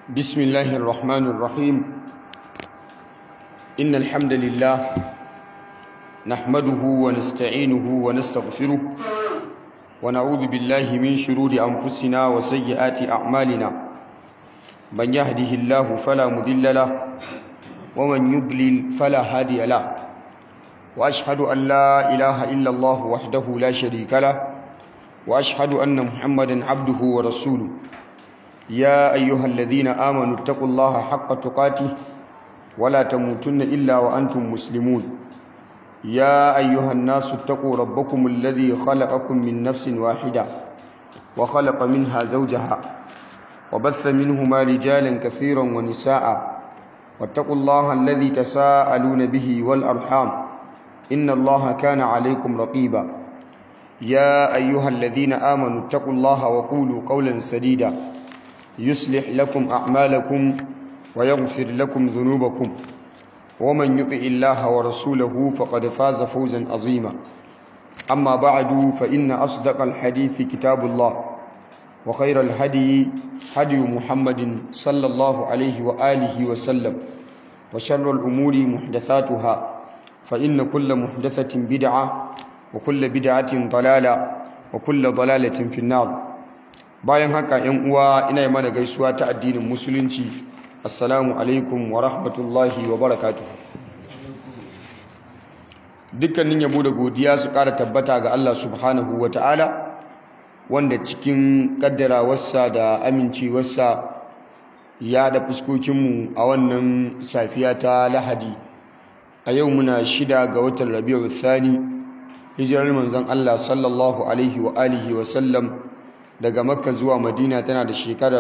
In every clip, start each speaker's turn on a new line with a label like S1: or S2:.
S1: بسم الله الرحمن الرحيم إن الحمد لله نحمده ونستعينه ونستغفره ونعوذ بالله من شرور أنفسنا وسيئات أعمالنا من يهده الله فلا مضل له ومن يضلل فلا هادي له وأشهد أن لا إله إلا الله وحده لا شريك له وأشهد أن محمدا عبده ورسوله يا أيها الذين آمنوا اتقوا الله حق تقاته ولا تموتن إلا وأنتم مسلمون يا أيها الناس اتقوا ربكم الذي خلقكم من نفس واحدة وخلق منها زوجها وبث منهما رجالا كثيرا ونساء واتقوا الله الذي تساءلون به والأرحام إن الله كان عليكم رقيبا يا أيها الذين آمنوا اتقوا الله وقولوا قولا سديدا يصلح لكم أعمالكم ويغفر لكم ذنوبكم ومن يطع الله ورسوله فقد فاز فوزا عظيما أما بعد فإن أصدق الحديث كتاب الله وخير الهدي هدي محمد صلى الله عليه وآله وسلم وشر الأمور محدثاتها فإن كل محدثة بدعة وكل بدعة ضلالة وكل ضلالة في النار bayan haka yan uwa ina yi mana gaisuwa ta addinin musulunci assalamu alaikum wa rahmatullahi wa barakatuhu dukkanin yabo da godiya su ƙara tabbata ga Allah subhanahu wa ta'ala wanda cikin ƙaddarawarsa da amincewarsa ya da fuskokinmu a wannan safiya ta lahadi a yau muna shida ga watan rabi'u thani hijirar manzon Allah sallallahu alaihi wa alihi wa sallam daga makka zuwa madina tana da shekara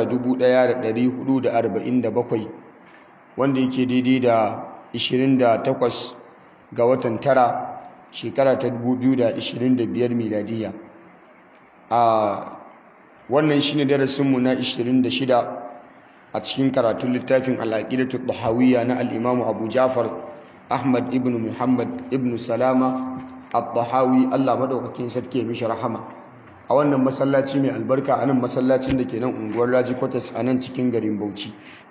S1: 1447 wanda yake daidai da 28 ga watan tara shekara ta 2025 miladiya a wannan shine darasinmu na 26 a cikin karatun littafin al'aqidatu dhahawiyya na al-imamu abu jafar ahmad ibn muhammad ibn salama al-dhahawi Allah madaukakin sarki mishi rahama a wannan masallaci mai albarka a nan masallacin da ke nan unguwar raji kwatas a nan cikin garin bauchi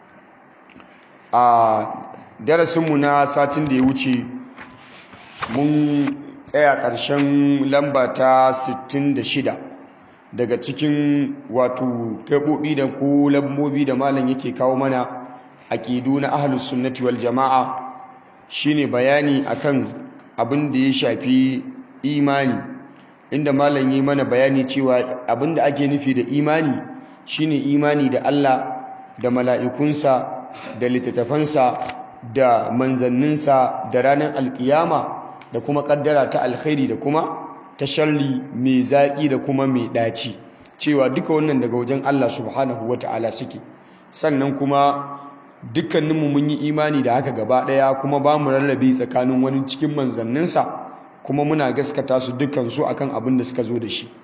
S1: a darasinmu na satin da ya wuce mun tsaya ƙarshen lamba ta 66 daga cikin wato gaɓoɓi da ko lambobi da malam yake kawo mana aƙidu na ahalus sunnati wal jama'a shine bayani akan abin da ya shafi imani inda malam yi mana bayani cewa abinda ake nufi da imani shine imani da Allah da mala'ikunsa da littattafansa da manzanninsa da ranar alkiyama da kuma kaddara ta alkhairi da kuma ta sharri mai zaƙi da kuma mai ɗaci cewa duka wannan daga wajen Allah subhanahu wata'ala suke sannan kuma dukkaninmu mun yi imani da haka gaba ɗaya kuma ba mu rarrabe tsakanin wani cikin manzanninsa kuma muna gaskata su dukansu akan abin da suka zo da shi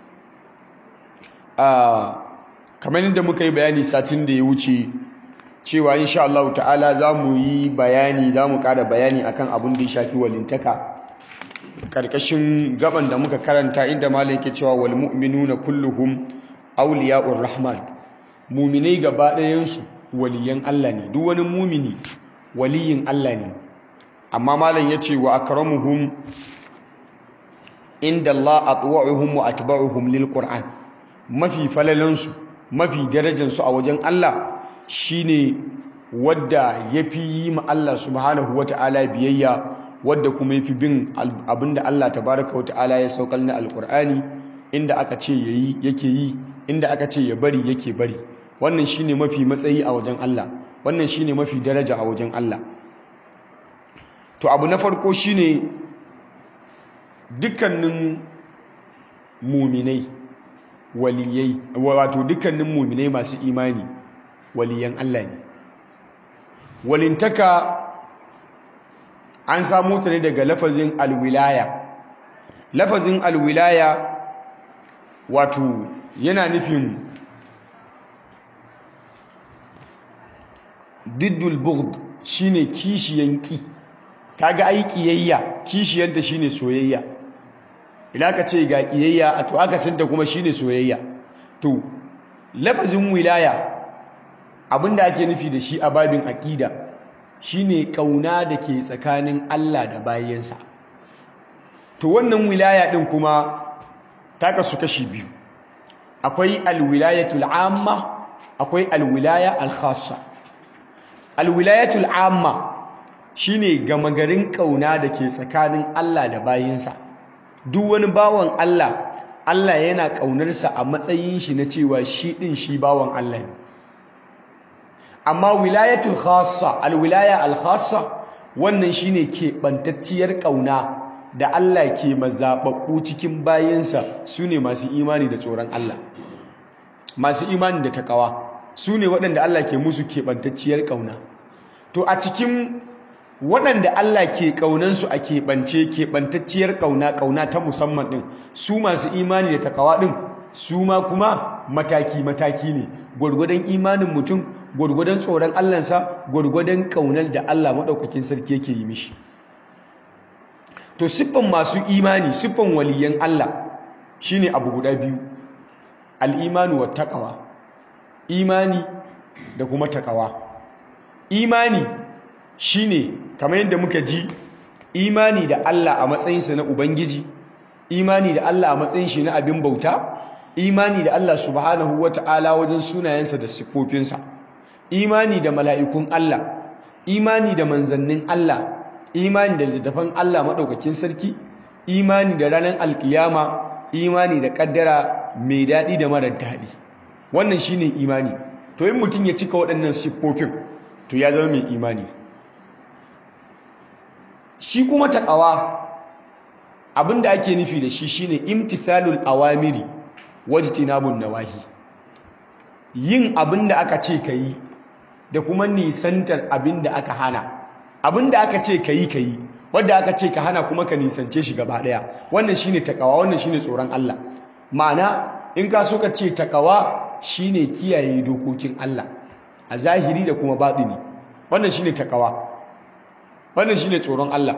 S1: kamar yadda muka yi bayani satin da ya wuce cewa insha Allah ta'ala za mu yi bayani za mu ƙara bayani akan abin da ya shafi walintaka ƙarƙashin gaban da muka karanta inda malam ke cewa wal mu'minuna kulluhum awliya'ur rahman muminai gaba ɗayansu waliyan Allah ne duk wani mumini waliyin Allah ne amma malam ya ce wa akramuhum inda Allah atwa'uhum wa atba'uhum lil Qur'an mafi falalansu mafi darajansu a wajen Allah shine wadda yafi yi ma Allah subhanahu wata'ala biyayya wadda kuma yafi bin abinda Allah tabaraka wata'ala ya saukar na alqur'ani inda aka ce yayi yake yi inda aka ce ya bari yake bari wannan shine mafi matsayi a wajen Allah wannan shine mafi daraja a wajen Allah to abu na farko shine dukkanin muminai waliyai wato dukkanin muminai masu imani waliyan Allah ne walintaka an samu ta ne daga lafazin alwilaya lafazin alwilaya wato yana nufin diddul bughd shine kishiyan ki kaga ai kiyayya kishiyar da shine soyayya idan ka ce ga kiyayya a to aka santa kuma shine soyayya to lafazin wilaya abinda ake nufi da shi a babin aqida shine kauna da ke tsakanin Allah da bayansa to wannan wilaya din kuma ta kasu kashi biyu akwai alwilayatul amma akwai alwilaya alkhassa alwilayatul amma shine gama garin kauna da ke tsakanin Allah da bayinsa duk wani bawan Allah Allah yana ƙaunarsa a matsayin shi na cewa shi ɗin shi bawan Allah ne amma wilayatul khassa alwilaya alkhassa wannan shine keɓantacciyar ƙauna da Allah ke mazaɓaɓɓu cikin bayansa su ne masu imani da tsoron Allah masu imani da takawa su ne waɗanda Allah ke musu keɓantacciyar ƙauna to a cikin waɗanda Allah ke ƙaunansu a keɓance keɓantacciyar ƙauna ƙauna ta musamman ɗin su masu imani da takawa ɗin su ma kuma mataki-mataki ne gwargwadon imanin mutum gwargwadon tsoron Allahnsa gwargwadon ƙaunar da Allah maɗaukakin sarki yake yi mishi to siffan masu imani siffan waliyan Allah shine abu guda biyu al'imanu wa taqwa imani da kuma taqwa imani shine kamar yadda muka ji imani da Allah a matsayinsa na ubangiji imani da Allah a matsayin shi na abin bauta imani da Allah subhanahu wata'ala wajen sunayensa da siffofinsa imani da mala'ikun Allah imani da manzannin Allah imani da littattafan Allah maɗaukakin sarki imani da ranar alkiyama imani da ƙaddara mai daɗi da marar daɗi wannan shine imani to yin mutum ya cika waɗannan siffofin to ya zama mai imani shi kuma taƙawa abinda ake nufi da shi shine imtithalul awamiri wajtinabun nawahi yin abinda aka ce ka yi da kuma nisantar abinda aka hana abinda aka ce ka yi ka yi wadda aka ce ka hana kuma ka nisance shi gaba daya wannan shine takawa wannan shine tsoron Allah ma'ana in ka so ka ce takawa shine kiyaye dokokin Allah a zahiri da kuma batini wannan shine takawa wannan shine tsoron Allah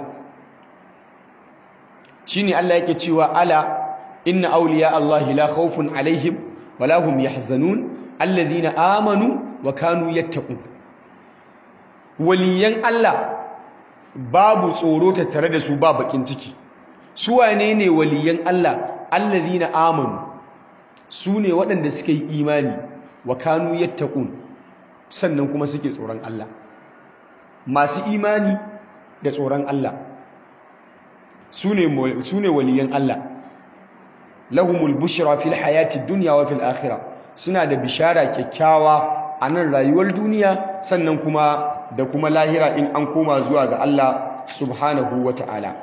S1: shine Allah yake cewa ala inna awliya Allah la khawfun alaihim wala hum yahzanun alladhina amanu wa kanu yattaqun waliyan Allah babu tsoro tattare da su ba bakin ciki su wane ne waliyan Allah alladhina amanu su ne waɗanda suka yi imani wa kanu yattaqun sannan kuma suke tsoron Allah masu imani da tsoron Allah su ne waliyan Allah lahumul bushra fil hayati dunya wa fil akhirah suna da bishara kyakkyawa a nan rayuwar duniya sannan kuma da kuma lahira in an koma zuwa ga Allah subhanahu wa ta'ala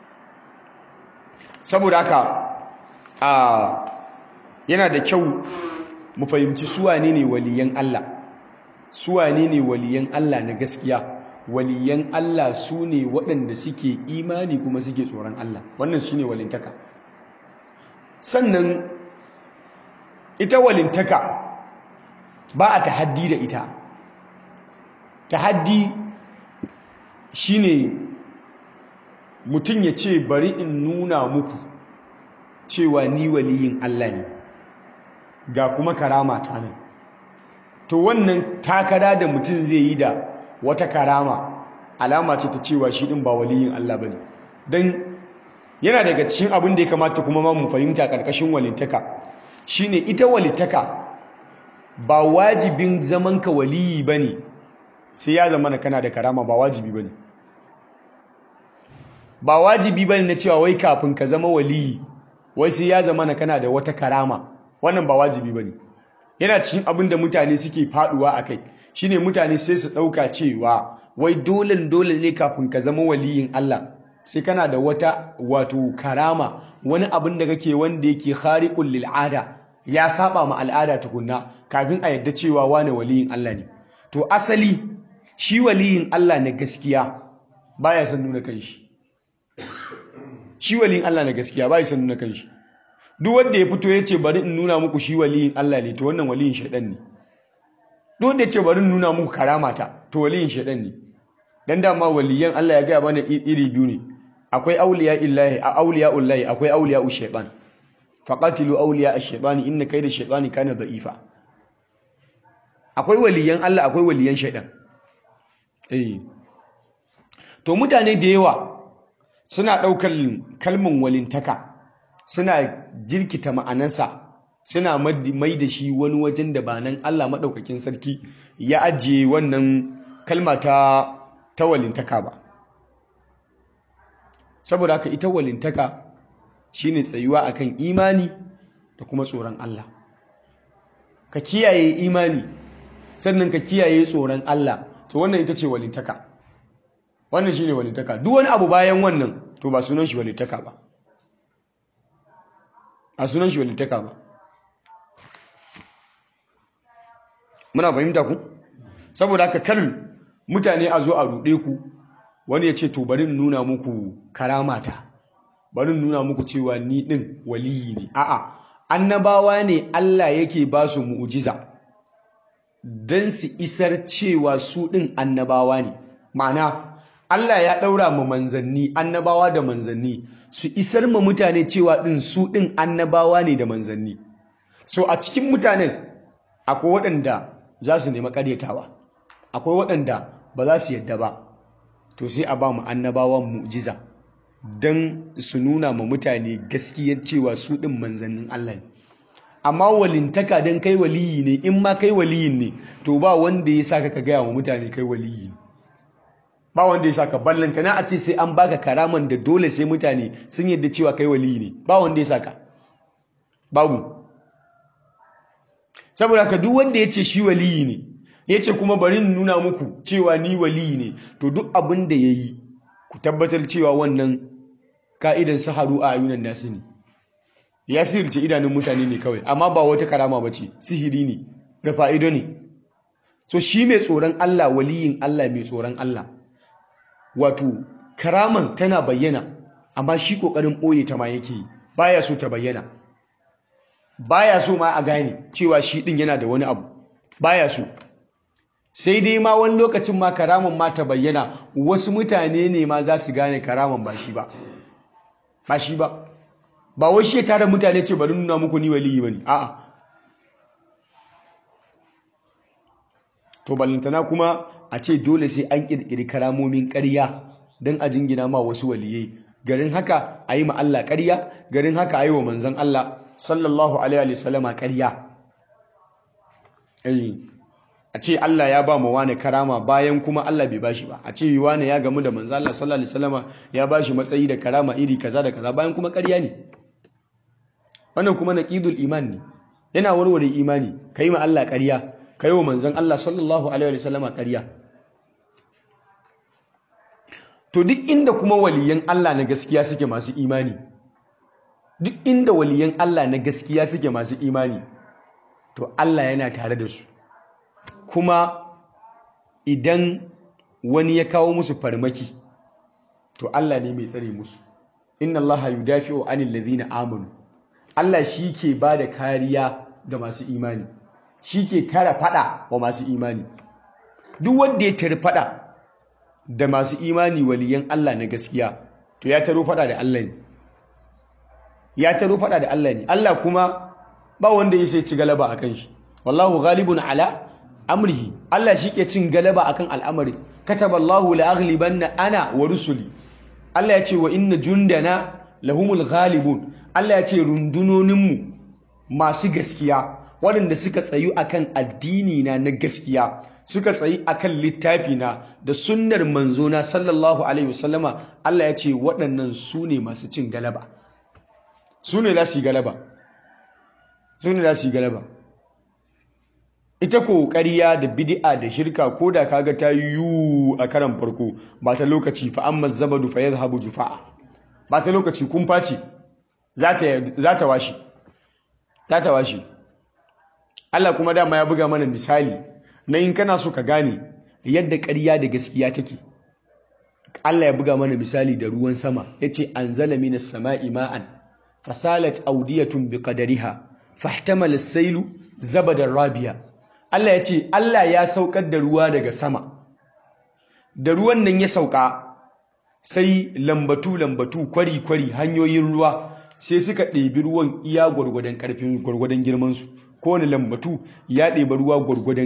S1: saboda haka a yana da kyau mu fahimci suwane ne waliyan Allah suwane ne waliyan Allah na gaskiya waliyan Allah su ne waɗanda suke imani kuma suke tsoron Allah wannan shi ne walintaka sannan ita walintaka ba a tahaddi da ita tahaddi shine mutum ya ce bari in nuna muku cewa ni waliyin Allah ne ga kuma karama ta nan to wannan takara da mutum zai yi da wata karama alama ce ta cewa shi din ba waliyin Allah bane dan yana daga cikin abin da ya kamata kuma ma mu fahimta karkashin walintaka shine ita walitaka ba wajibin zaman ka waliyi bane sai ya zama kana da karama ba wajibi bane ba wajibi bane na cewa wai kafin ka zama waliyi wai sai ya zama kana da wata karama wannan ba wajibi bane yana cikin abin da mutane suke faduwa akai shine mutane sai su dauka cewa wai dole dole ne kafin ka zama waliyin Allah sai kana da wata wato karama wani abin da kake wanda yake khariqul lil ada ya saba ma al'ada tukunna kafin a yadda cewa wane waliyin Allah ne to asali shi waliyin Allah na gaskiya baya son nuna kanshi shi waliyin Allah na gaskiya baya son nuna kanshi duk wanda ya fito ya ce bari in nuna muku shi waliyin Allah ne to wannan waliyin shaidan ne duk wanda ya ce bari in nuna muku karamata to waliyin shaidan ne dan dama waliyan Allah ya gaya mana iri biyu ne akwai auliya illahi a auliya ullahi akwai auliya ushaytan faqatilu auliya ash-shaytani inna kayda ash-shaytani kana da'ifa akwai waliyan Allah akwai waliyan shaidan eh to mutane da yawa suna ɗaukar kalmin walintaka suna jirkita ma'anarsa suna mai da shi wani wajen da ba nan Allah maɗaukakin sarki ya ajiye wannan kalma ta ta walintaka ba saboda haka ita walintaka shine tsayuwa akan imani da kuma tsoron Allah ka kiyaye imani sannan ka kiyaye tsoron Allah to wannan ita ce walintaka wannan shine walintaka duk wani abu bayan wannan to ba sunan shi walintaka ba a sunan shi walintaka ba muna fahimta ku saboda haka kar mutane a zo a ruɗe ku wani ya ce to bari in nuna muku karamata bari in nuna muku cewa ni ɗin waliyi ne a'a annabawa ne Allah yake ba su mu'ujiza don su isar cewa su ɗin annabawa ne ma'ana Allah ya ɗaura ma manzanni annabawa da manzanni su isar ma mutane cewa ɗin su ɗin annabawa ne da manzanni so a cikin mutanen akwai waɗanda za su nema ƙaryatawa akwai waɗanda ba za su yadda ba to sai a ba mu annabawan mu'jiza don su nuna ma mutane gaskiyar cewa su ɗin manzannin Allah ne amma walintaka don kai waliyi ne in ma kai waliyin ne to ba wanda ya saka ka gaya wa mutane kai waliyi ne ba wanda ya saka ballanta na a ce sai an baka karaman da dole sai mutane sun yadda cewa kai waliyi ne ba wanda ya saka babu saboda ka duk wanda ya ce shi waliyi ne ya ce kuma bari nuna muku cewa ni waliyi ne to duk abin da ya yi ku tabbatar cewa wannan ka'idan saharu a ayunan nasu ne ya sirce idanun mutane ne kawai amma ba wata karama ba ce sihiri ne rufa ido ne so shi mai tsoron Allah waliyin Allah mai tsoron Allah wato karaman tana bayyana amma shi kokarin ɓoye ta ma yake yi baya so ta bayyana baya so ma a gane cewa shi din yana da wani abu baya so sai dai ma wani lokacin ma karaman ma ta bayyana wasu mutane ne ma za su gane karaman ba shi ba ba shi ba ba wai shi ya tara mutane ce bari nuna muku ni waliyi bane a'a to ballantana kuma a ce dole sai an kirkiri karamomin ƙarya don a jingina ma wasu waliyai garin haka a yi ma Allah ƙarya garin haka a yi wa manzon Allah sallallahu alaihi wasallama ƙarya a ce Allah ya ba mu wane karama bayan kuma Allah bai bashi ba a ce wane ya gamu da manzon Allah sallallahu alaihi wasallama ya bashi matsayi da karama iri kaza da kaza bayan kuma ƙarya ne wannan kuma naqidul iman ne yana warware imani kai ma Allah ƙarya kai wa manzon Allah sallallahu alaihi wasallama ƙarya to duk inda kuma waliyan Allah na gaskiya suke masu imani duk inda waliyan Allah na gaskiya suke masu imani to Allah yana tare da su kuma idan wani ya kawo musu farmaki to Allah ne mai tsare musu inna Allah yudafi'u 'anil ladhina amanu Allah shi ke ba da kariya ga masu imani shi ke tara fada wa masu imani duk wanda ya tare fada da masu imani waliyan Allah na gaskiya to ya taro fada da Allah ne ya taro fada da Allah ne Allah kuma ba wanda ya sai ci galaba akan shi wallahu ghalibun ala amrihi Allah shi ke cin galaba akan al'amari kataballahu la aghlibanna ana wa rusuli Allah ya ce wa inna jundana lahumul ghalibun Allah ya ce rundunoninmu masu gaskiya waɗanda suka tsayu akan addini na na gaskiya suka tsayi akan littafi na da sunnar manzona sallallahu alaihi wasallama Allah ya ce waɗannan su ne masu cin galaba su ne za su yi galaba su ne za su yi galaba ita ƙoƙariya da bid'a da shirka ko da kaga ta yiwu a karan farko ba ta lokaci fa amma zabadu fa yadhhabu jufa'a ba ta lokaci kun face za ta washe za ta washe Allah kuma dama ya buga mana misali na in kana so ka gane yadda ƙarya da gaskiya take Allah ya buga mana misali da ruwan sama yace anzala minas sama'i ma'an fasalat awdiyatun biqadariha fahtamala as-sailu zabadan rabiya Allah ya ce Allah ya saukar da ruwa daga sama da ruwan nan ya sauka sai lambatu-lambatu kwari-kwari hanyoyin ruwa sai suka ɗebi ruwan iya gwargwadon ƙarfin gwargwadon girmansu kowane lambatu ya ɗebi ruwa gwargwadon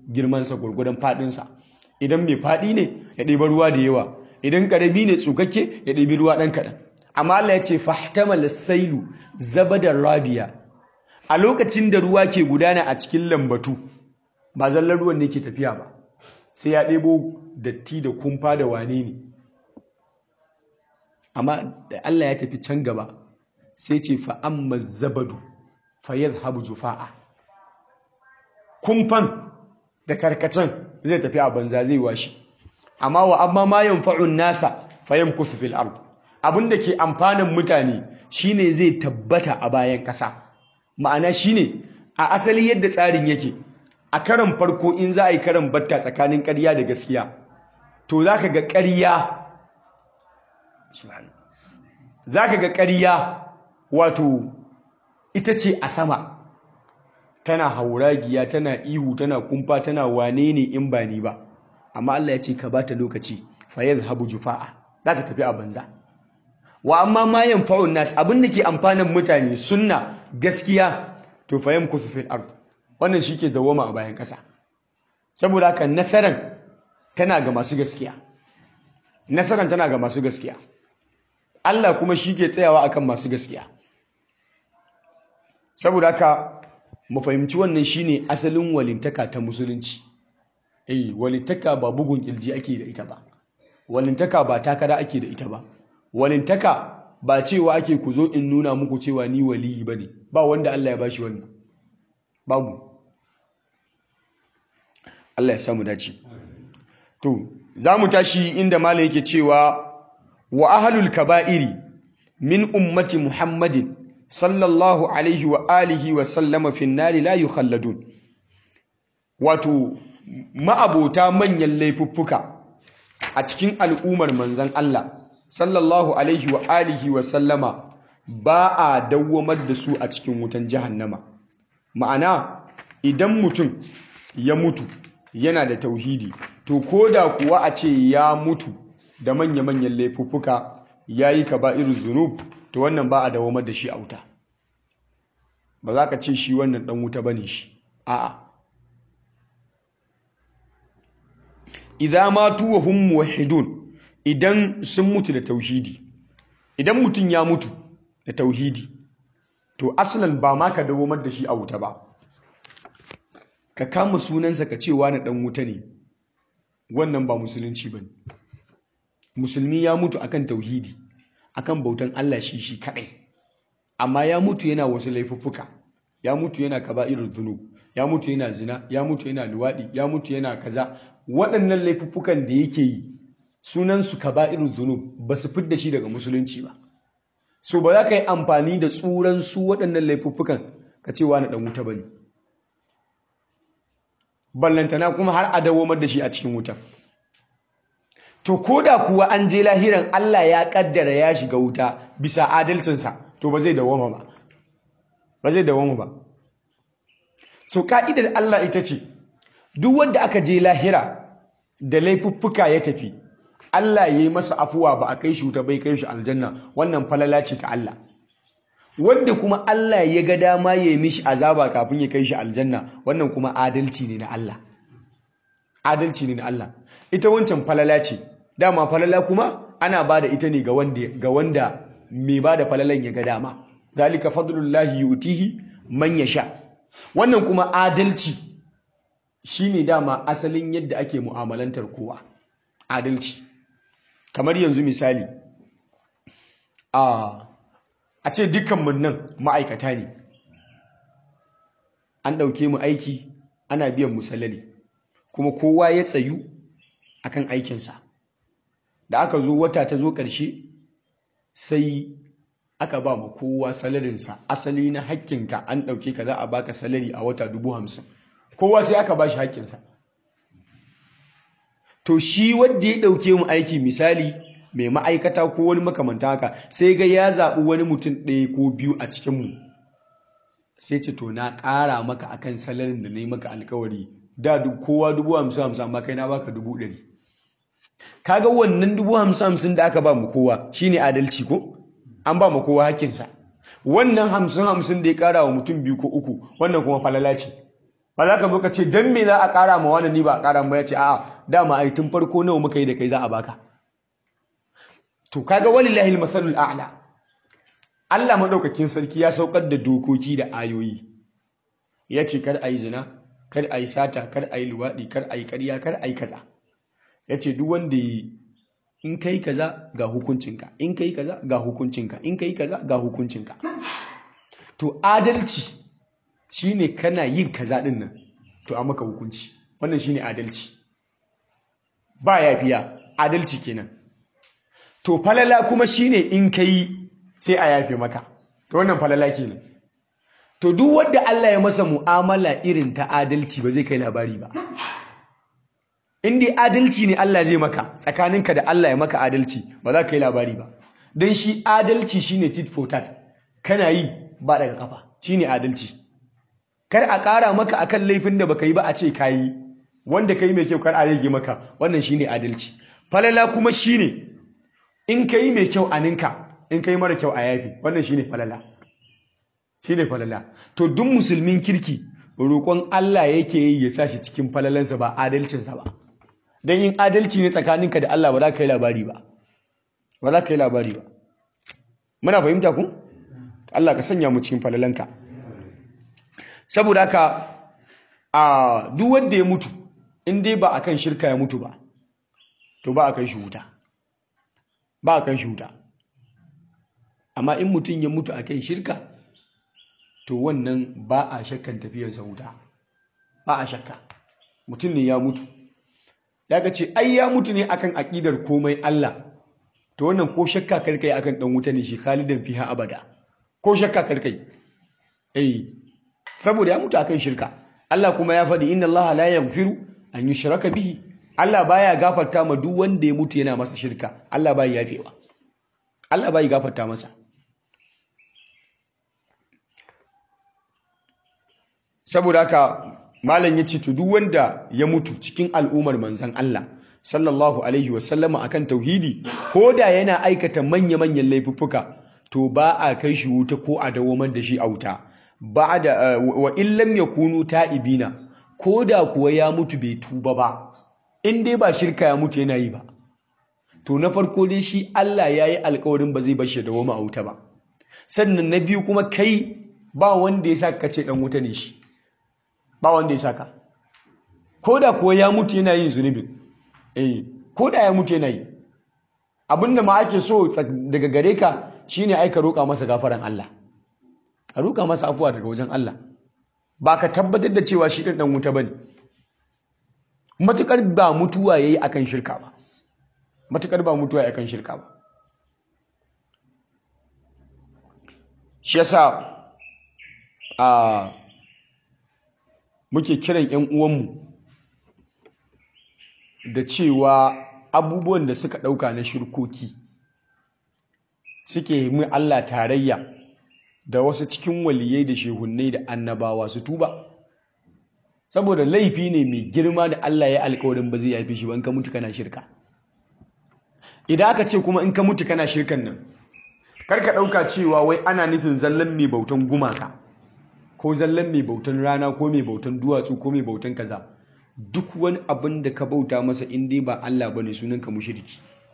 S1: girmansa gwargwadon faɗinsa idan mai faɗi ne ya ɗiba ruwa da yawa idan ƙarami ne tsukakke ya ɗibi ruwa ɗan kaɗan amma Allah ya ce fahtamal sailu zabadar rabiya a lokacin da ruwa ke gudana a cikin lambatu ba zallar ruwan ne ke tafiya ba sai ya ɗebo datti da kumfa da wane ne amma da Allah ya tafi can gaba sai ce fa'amma zabadu fayyar habu jufa'a kumfan da karkacin zai tafi a banza zai washe amma wa amma ma yanfa'un nasa fayyam kusu fil ard abinda ke amfanin mutane shine zai tabbata a bayan ƙasa ma'ana shine a asali yadda tsarin yake a karan farko in za a yi karan batta tsakanin ƙarya da gaskiya to za ka ga ƙarya za ka ga ƙarya wato ita ce a sama tana hauragiya tana ihu tana kumfa tana wane ne in ba ni ba amma Allah ya ce ka bata lokaci fa yadhhabu jufa'a za ta tafi a banza wa amma ma yanfa'un nas abin da ke amfanin mutane sunna gaskiya to fa yamkusu fil ard wannan shike dawoma a bayan kasa saboda haka nasaran tana ga masu gaskiya nasaran tana ga masu gaskiya Allah kuma shi ke tsayawa akan masu gaskiya saboda haka mu fahimci wannan shine asalin walintaka ta musulunci eh walintaka ba bugun kirji ake da ita ba walintaka ba takara ake da ita ba walintaka ba cewa ake ku zo in nuna muku cewa ni waliyi bane ba wanda Allah ya bashi wannan babu Allah ya samu dace to zamu tashi inda malai yake cewa wa ahlul kaba'iri min ummati muhammadin sallallahu alaihi wa alihi wa sallama fin nari la yukhalladun wato ma'abota manyan laifuffuka a cikin al'ummar manzan Allah sallallahu alaihi wa alihi wa sallama ba a dawwamar da su a cikin wutan jahannama ma'ana idan mutum ya mutu yana da tauhidi to koda kuwa a ce ya mutu da manya-manyan laifuffuka yayi kaba'irul zunub to wannan ba a dawamar da shi a wuta ba za ka ce shi wannan dan wuta bane shi a'a idza matu wa hum muwahhidun idan sun mutu da tauhidi idan mutum ya mutu da tauhidi to aslan ba ma ka dawamar da shi a wuta ba ka kama sunansa ka ce wani dan wuta ne wannan ba musulunci bane musulmi ya mutu akan tauhidi akan bautan Allah shi shi kadai amma ya mutu yana wasu laifuffuka ya mutu yana kaba'irul dhunub ya mutu yana zina ya mutu yana luwadi ya mutu yana kaza waɗannan laifuffukan da yake yi sunan su kaba'irul dhunub ba su fidda shi daga musulunci ba so ba za ka yi amfani da tsuran su waɗannan laifuffukan ka ce wani dan wuta bane ballantana kuma har a dawomar da shi a cikin wuta to koda kuwa an je lahiran Allah ya kaddara ya shiga wuta bisa adalcinsa to ba zai dawoma ba ba zai dawoma ba so ka'idar Allah ita ce duk wanda aka je lahira da laifuffuka ya tafi Allah ya yi masa afuwa ba a kai shi wuta bai kai shi aljanna wannan falala ce ta Allah wanda kuma Allah ya ga dama ya yi mishi azaba kafin ya kai shi aljanna wannan kuma adalci ne na Allah adalci ne na Allah ita wancan falala ce dama falala kuma ana ba da ita ne ga wanda ga wanda mai ba da falalan ya ga dama zalika fadlullahi yu'tihi man yasha wannan kuma adalci shine dama asalin yadda ake mu'amalantar kowa adalci kamar yanzu misali a a ce dukkanmu nan ma'aikata ne an ɗauke mu aiki ana biyan mu salari kuma kowa ya tsayu akan aikinsa da aka zo wata ta zo ƙarshe sai aka ba mu kowa salarinsa asali na hakkinka an ɗauke ka za a baka salari a wata dubu hamsin kowa sai aka ba shi hakkinsa to shi wadda ya ɗauke mu aiki misali mai ma'aikata ko wani makamanta haka sai ga ya zaɓi wani mutum ɗaya ko biyu a cikinmu sai ce to na ƙara maka akan salarin da na yi maka alkawari da kowa dubu hamsin hamsin amma kai na baka dubu ɗari kaga wannan dubu hamsin hamsin da aka ba mu kowa shine adalci ko an ba mu kowa hakkinsa wannan hamsin hamsin da ya ƙara wa mutum biyu ko uku wannan kuma falala ce ba za ka zo ka ce dan me za a ƙara ma wani ni ba a ƙara ma ya ce a'a dama ai tun farko nawa muka yi da kai za a baka to kaga walillahi almasalul a'la Allah madaukakin sarki ya saukar da dokoki da ayoyi ya ce kar ayi zina kar ayi sata kar ayi luwadi kar ayi ƙarya kar ayi kaza ya ce duk wanda yi in kai kaza ga hukuncinka in kai kaza ga hukuncinka in kai kaza ga hukuncinka to adalci shine kana yin kaza din nan to a maka hukunci wannan shine adalci ba yafiya adalci kenan to falala kuma shine in kai sai a yafe maka to wannan falala kenan to duk wanda Allah ya masa mu'amala irin ta adalci ba zai kai labari ba in dai adalci ne Allah zai maka tsakaninka da Allah ya maka adalci ba za ka yi labari ba don shi adalci shine tit for tat kana yi ba daga kafa shine adalci kar a ƙara maka akan laifin da baka yi ba a ce ka yi wanda ka yi mai kyau kar a rage maka wannan shine adalci falala kuma shine in ka yi mai kyau a ninka in ka yi mara kyau a yafi wannan shine falala shine falala to duk musulmin kirki roƙon Allah yake yi ya sa shi cikin falalansa ba adalcinsa ba don yin adalci ne tsakaninka da Allah ba za ka yi labari ba ba za ka yi labari ba muna fahimta ku Allah ka sanya mu cikin falalanka saboda haka a duk wanda ya mutu in dai ba akan shirka ya mutu ba to ba a kai shi wuta ba a kai shi wuta amma in mutum ya mutu akan shirka to wannan ba a shakkan tafiyarsa wuta ba a shakka mutum ne ya mutu ya ga ce ai ya mutu ne akan aƙidar komai Allah to wannan ko shakka karkai akan dan wuta ne shi khalidan fiha abada ko shakka karkai eh saboda ya mutu akan shirka Allah kuma ya faɗi inna Allah la yaghfiru an yushraka bihi Allah baya gafarta ma duk wanda ya mutu yana masa shirka Allah bai yafewa Allah bai gafarta masa saboda haka malam ya ce to duk wanda ya mutu cikin al'ummar manzan Allah sallallahu alaihi wasallama akan tauhidi ko da yana aikata manya-manyan laifuffuka to ba a kai shi wuta ko a dawamar da shi a wuta ba da wa illam yakunu ta'ibina ko da kuwa ya mutu bai tuba ba in dai ba shirka ya mutu yana yi ba to na farko dai shi Allah ya yi alkawarin ba zai bar shi dawama a wuta ba sannan na biyu kuma kai ba wanda ya sa ka ce dan wuta ne shi ba wanda ya saka ko da kuwa ya mutu yana yin zunubin eh ko da ya mutu yana yi abinda ma ake so daga gare ka shine ai ka roƙa masa gafaran Allah a roƙa masa afuwa daga wajen Allah ba ka tabbatar da cewa shi ɗin ɗan wuta bane matukar ba mutuwa yayi akan shirka ba matukar ba mutuwa yayi akan shirka ba shi yasa a muke kiran 'yan uwanmu da cewa abubuwan da suka ɗauka na shirkoki suke yi Allah tarayya da wasu cikin waliyai da shehunnai da annabawa su tuba saboda laifi ne mai girma da Allah ya alkawarin ba zai yafi shi ba in ka mutu kana shirka idan aka ce kuma in ka mutu kana shirkan nan karka ɗauka cewa wai ana nufin zallan mai bautan gumaka ko zallan mai bautan rana ko mai bautan duwatsu ko mai bautan kaza duk wani abin da ka bauta masa in dai ba Allah bane sunan ka mushriki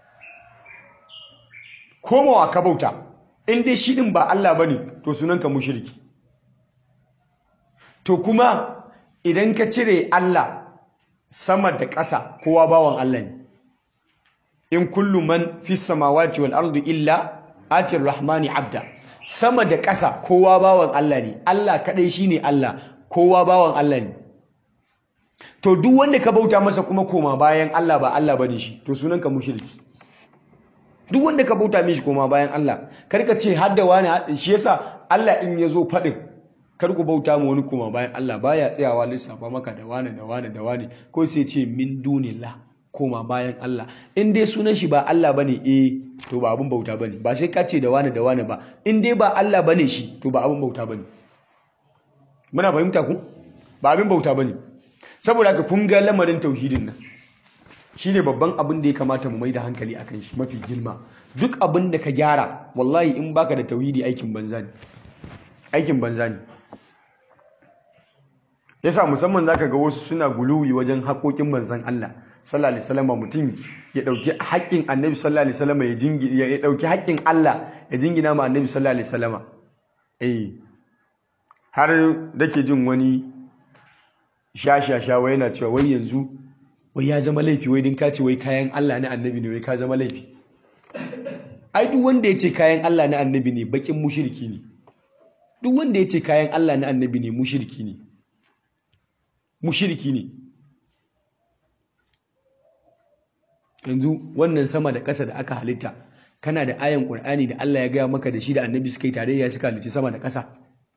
S1: komawa ka bauta in dai shi din ba Allah bane to sunan ka mushriki to kuma idan ka cire Allah sama da ƙasa kowa bawan Allah ne in kullu man fis samawati wal ardi illa atir rahmani abda sama da ƙasa kowa bawan Allah ne Allah kaɗai shi ne Allah kowa bawan Allah ne to duk wanda ka bauta masa kuma koma bayan Allah ba Allah bane shi to sunan ka mushriki duk wanda ka bauta mishi koma bayan Allah kar ka ce hadda wani shi yasa Allah in ya zo faɗin kar ku bauta ma wani koma bayan Allah baya tsayawa lissafa maka da wani da wani da wani ko sai ce min dunillah koma bayan Allah in dai sunan shi ba Allah bane eh to ba abin bauta bane ba sai ka ce da wani da wani ba in dai ba Allah bane shi to ba abin bauta bane muna fahimta ku ba abin bauta bane saboda haka kun ga lamarin tauhidin nan shine babban abin da ya kamata mu mai da hankali akan shi mafi girma duk abin da ka gyara wallahi in baka da tauhidi aikin banza ne aikin banza ne
S2: yasa musamman zaka ga wasu suna guluwi wajen haƙoƙin manzon Allah sallallahu alaihi wasallam mutum ya dauki haƙƙin annabi sallallahu alaihi wasallam ya jingi ya dauki haƙƙin Allah ya jingina ma annabi sallallahu alaihi wasallam eh har dake jin wani shashasha wai yana cewa wai yanzu wai ya zama laifi wai din ka ce wai kayan Allah na annabi ne wai ka zama laifi ai duk wanda ya ce kayan Allah na annabi ne bakin mushriki ne duk wanda ya ce kayan Allah na annabi ne mushriki ne mushriki ne yanzu wannan sama da ƙasa da aka halitta kana da ayan ƙur'ani da Allah ya gaya maka da shi da annabi suka yi tarayya suka halicci sama da ƙasa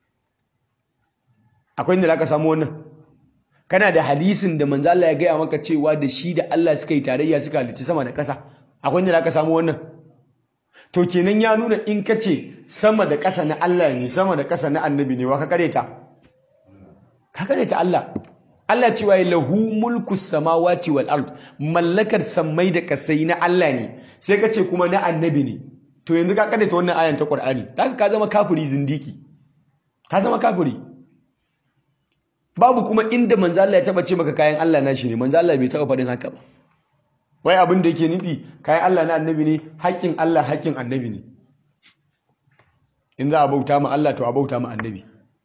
S2: akwai inda ka samu wannan kana da hadisin da manzo Allah ya gaya maka cewa da shi da Allah suka yi tarayya suka halicci sama da ƙasa akwai inda ka samu wannan to kenan ya nuna in ka ce sama da ƙasa na Allah ne sama da ƙasa na annabi ne wa ka kareta ka kareta Allah Allah cewa ya lahu mulku samawati wal ard mallakar sammai da kasai na Allah ne sai ka ce kuma na annabi ne to yanzu ka karanta wannan ayan ta Qur'ani kaga ka zama kafiri zindiki ka zama kafiri babu kuma inda manzo Allah ya taba ce maka kayan Allah na shi ne manzo Allah bai taba faɗin haka ba wai abin da yake nufi kayan Allah na annabi ne haƙƙin Allah haƙƙin annabi ne in za a bauta ma Allah to a bauta ma annabi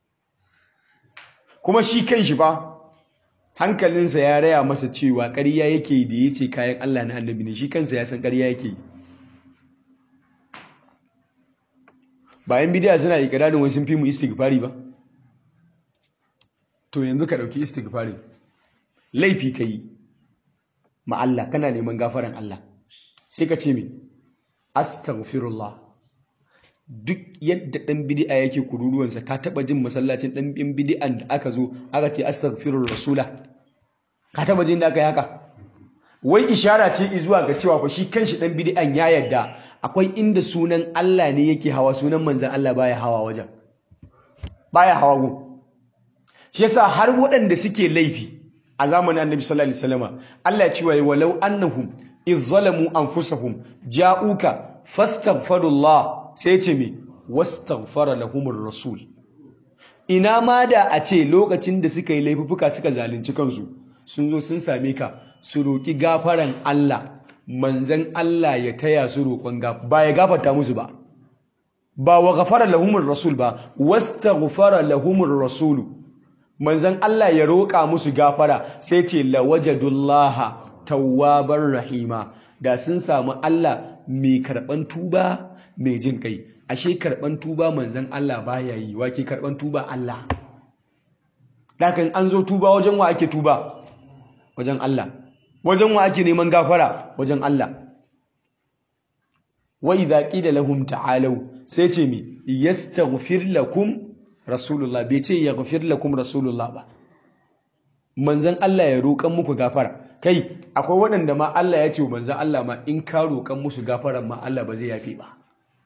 S2: kuma shi kan shi fa hankalinsa ya raya masa cewa ƙarya yake da ya ce kayan Allah na annabi ne shi kansa ya san ƙarya yake yi bayan bidiya suna ikirarin wai sun fi mu istighfari ba to yanzu ka ɗauki istighfari laifi ka yi ma Allah kana neman gafaran Allah sai ka ce me astaghfirullah duk yadda ɗan bidi'a yake kururuwansa ka taɓa jin masallacin ɗan bidi'an da aka zo aka ce astaghfirur rasula ka taɓa jin da aka yi haka wai ishara ce zuwa ga cewa fa shi kanshi ɗan bidi'an ya yadda akwai inda sunan Allah ne yake hawa sunan manzan Allah baya hawa wajen baya hawa gun shi yasa har waɗanda suke laifi a zamanin annabi sallallahu alaihi wasallam Allah ya ce wa walau annahum iz zalamu anfusahum ja'uka fastaghfirullah sai ce me wastaghfara lahumur rasul ina ma da a ce lokacin da suka yi laifuka suka zalunci kansu sun zo sun same ka su roki gafaran Allah manzan Allah ya taya su roƙon gafara ba ya gafarta musu ba ba wa ghafara lahumur rasul ba wastaghfara lahumur rasul manzan Allah ya roƙa musu gafara sai ce lawajadullaha tawwabar rahima da sun samu Allah mai karɓan tuba mai jin kai ashe karban tuba manzan Allah baya yi wake karban tuba Allah dakan an zo tuba wajen wa ake tuba wajen Allah wajen wa ake neman gafara wajen Allah wa idza qila lahum ta'alu sai ce mi yastaghfir lakum rasulullah bai ce yaghfir lakum rasulullah ba manzan Allah ya roƙan muku gafara kai akwai waɗanda ma Allah ya ce wa manzan Allah ma in ka roƙan musu gafaran ma Allah ba zai yafe ba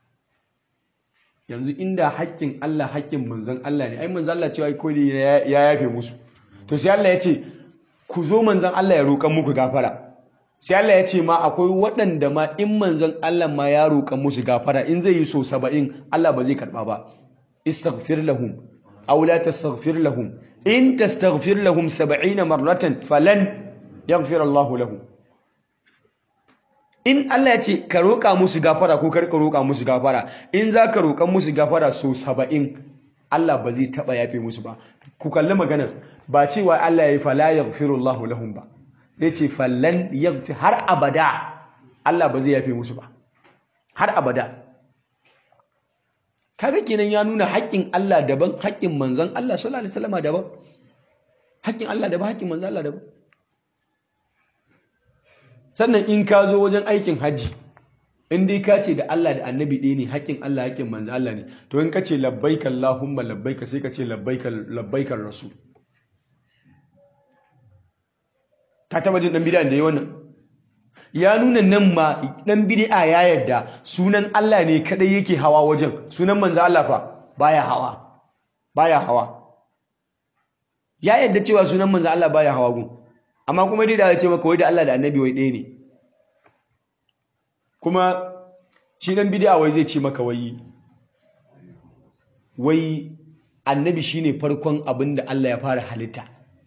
S2: yanzu inda haƙƙin Allah haƙƙin manzon Allah ne ai manzon Allah cewa ko ya yafe musu to sai Allah ya ce ku zo manzon Allah ya roƙan muku gafara sai Allah ya ce ma akwai waɗanda ma in manzon Allah ma ya roƙan musu gafara in zai yi so saba'in Allah ba zai karɓa ba istaghfir lahum aw la tastaghfir lahum in tastaghfir lahum 70 marratan falan yaghfir Allahu lahum in Allah ya ce ka roƙa musu gafara ko ka roƙa musu gafara in za ka roƙan musu gafara so saba'in Allah ba zai taɓa yafe musu ba ku kalli maganar ba cewa Allah ya yi fala ya Allahu lahum ba zai ce fallan yaghfir har abada Allah ba zai yafe musu ba har abada kaga kenan ya nuna haƙƙin Allah daban haƙƙin manzon Allah sallallahu alaihi wasallam daban haƙƙin Allah daban haƙƙin manzon Allah daban sannan in ka zo wajen aikin hajji in dai ka ce da Allah da annabi ɗaya ne haƙƙin Allah haƙƙin manzo Allah ne to in ka ce labbaika Allahumma labbaika sai ka ce labbaika labbaika rasul ka taba jin dan bid'a da yi wannan ya nuna nan ma dan bid'a ya yadda sunan Allah ne kadai yake hawa wajen sunan manzo Allah fa baya hawa baya hawa ya yadda cewa sunan manzo Allah baya hawa gun amma kuma dai da ya ce maka wai da Allah da annabi wai ɗaya ne kuma shi dan bid'a wai zai ce maka wai wai annabi shine farkon abin da Allah ya fara halitta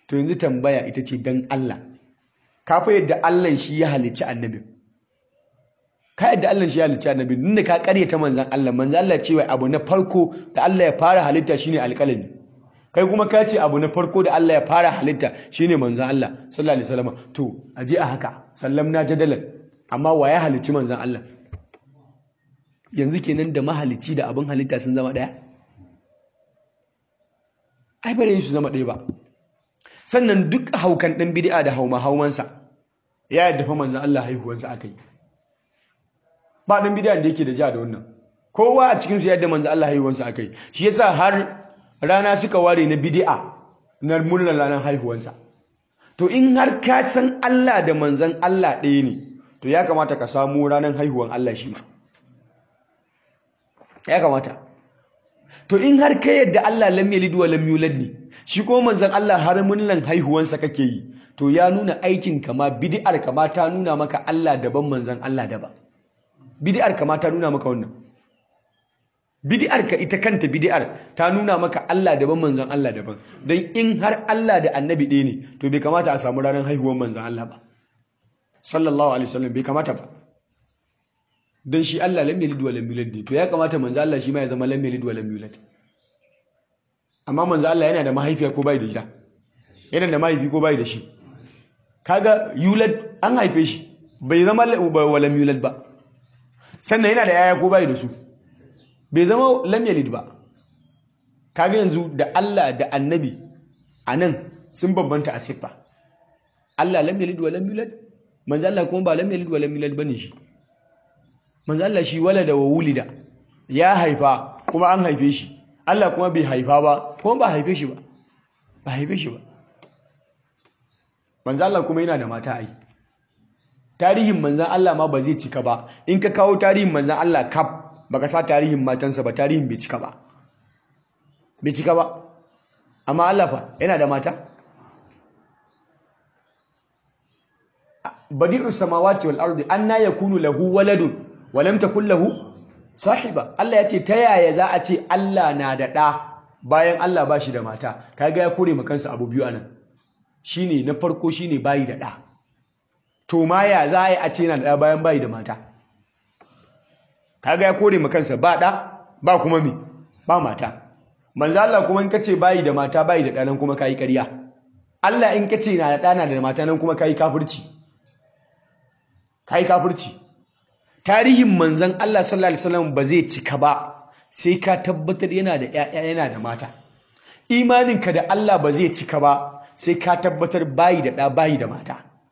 S2: to yanzu tambaya ita ce dan Allah ka fa yadda Allah shi ya halicci annabi ka yadda Allah shi ya halicci annabi nunda ka karyata manzon Allah manzon Allah cewa abu na farko da Allah ya fara halitta shine alƙalami kai kuma ka ce abu na farko da Allah ya fara halitta shine manzon Allah sallallahu alaihi wasallam to aje a haka sallamna jadalan amma wa ya halicci manzon Allah yanzu kenan da mahalicci da abin halitta sun zama daya ai bare su zama ɗaya ba sannan duk haukan ɗan bid'a da hauma haumansa ya yadda fa manzon Allah haihuwansa akai ba ɗan bid'a da yake da ja da wannan kowa a cikin su yadda manzon Allah haihuwansa akai shi yasa har rana suka ware na bid'a na murnar ranar haihuwansa to in har ka san Allah da manzon Allah ɗaya ne to ya kamata ka samu ranar haihuwan Allah shi ma ya kamata to in har ka yadda Allah lam yalid wa lam yulad ne shi ko manzon Allah har murnan haihuwansa kake yi to ya nuna aikin kama bid'ar kama ta nuna maka Allah daban manzon Allah daban bid'ar kama ta nuna maka wannan bid'ar ka ita kanta bid'ar ta nuna maka Allah daban manzon Allah daban dan in har Allah da annabi ɗaya ne to bai kamata a samu ranar haihuwar manzon Allah ba sallallahu alaihi wasallam bai kamata ba dan shi Allah lam yalid wa lam yulad ne to ya kamata manzon Allah shi ma ya zama lam yalid wa lam yulad amma manzon Allah yana da mahaifiya ko bai da ita yana da mahaifi ko bai da shi kaga yulad an haife shi bai zama wa lam yulad ba sannan yana da yaya ko bai da su bai zama lam yalid ba kaga yanzu da Allah da annabi anan sun bambanta a siffa Allah lam yalid wa lam yulad manzo Allah kuma ba lam yalid wa lam yulad bane shi manzo Allah shi walada wa wulida ya haifa kuma an haife shi Allah kuma bai haifa ba kuma ba haife shi ba ba haife shi ba manzo Allah kuma yana da mata ai tarihin manzan Allah ma ba zai cika ba in ka kawo tarihin manzan Allah kaf baka sa tarihin matansa ba tarihin bai cika ba bai cika ba amma Allah fa yana da mata badi'us samawati wal ardi anna yakunu lahu waladun wa lam takul lahu sahiba Allah ya ce ta yaya za a ce Allah na da ɗa bayan Allah ba shi da mata kaga ya kore kansa abu biyu anan shine na farko shine bayi da ɗa to ma ya za a yi a ce yana da ɗa bayan bayi da mata kaga ya kore kansa ba ɗa ba kuma me ba mata manzo Allah kuma in kace bayi da mata bayi da ɗa nan kuma kai ƙarya Allah in kace na da ɗa na da mata nan kuma kai kafirci kai kafirci tarihin manzon Allah sallallahu alaihi wasallam ba zai cika ba sai ka tabbatar yana da ƴaƴa yana da mata imaninka da Allah ba zai cika ba sai ka tabbatar bayi da ɗa bayi da mata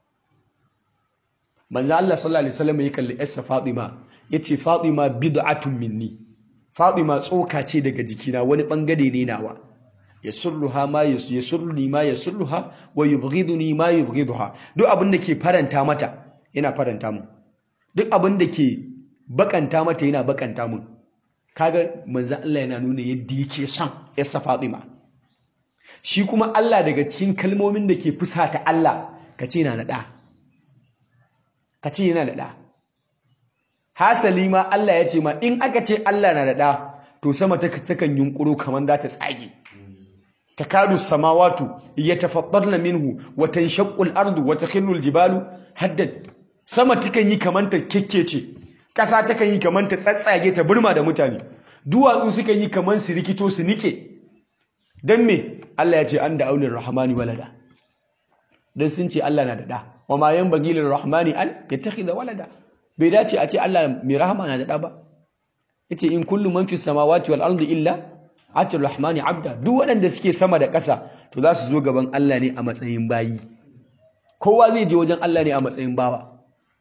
S2: manzo Allah sallallahu alaihi wasallam ya kalli Esther Fatima yace Fatima bid'atun minni Fatima tsoka ce daga jikina wani bangare ne nawa yasurruha ma yasurruni ma yasurruha wa yubghiduni ma yubghiduha duk abin da ke faranta mata yana faranta mu duk abin da ke bakanta mata yana bakanta mu kaga manzo Allah yana nuna yadda yake son Esther Fatima shi kuma Allah daga cikin kalmomin da ke fusata Allah kace yana da da ka ce yana da ɗa hasali ma Allah ya ce ma in aka ce Allah na da ɗa to sama ta takan yunkuro kamar za ta tsage takadu samawatu yatafattarna minhu wa tanshaqqu al-ardu wa takhillu al-jibalu haddad sama takan yi kamar ta kekkece ƙasa takan yi kamar ta tsatsage ta burma da mutane duwatsu suka yi kamar su rikito su nike dan me Allah ya ce an da aulin rahmani walada dan sun ce Allah na da ɗa wa ma yanbaghi lirrahmani an yattakhidha walada bai dace a ce Allah mai rahama na da ɗa ba yace in kullu man fis samawati wal ardi illa atir rahmani abda duk waɗanda suke sama da ƙasa to za su zo gaban Allah ne a matsayin bayi kowa zai je wajen Allah ne a matsayin bawa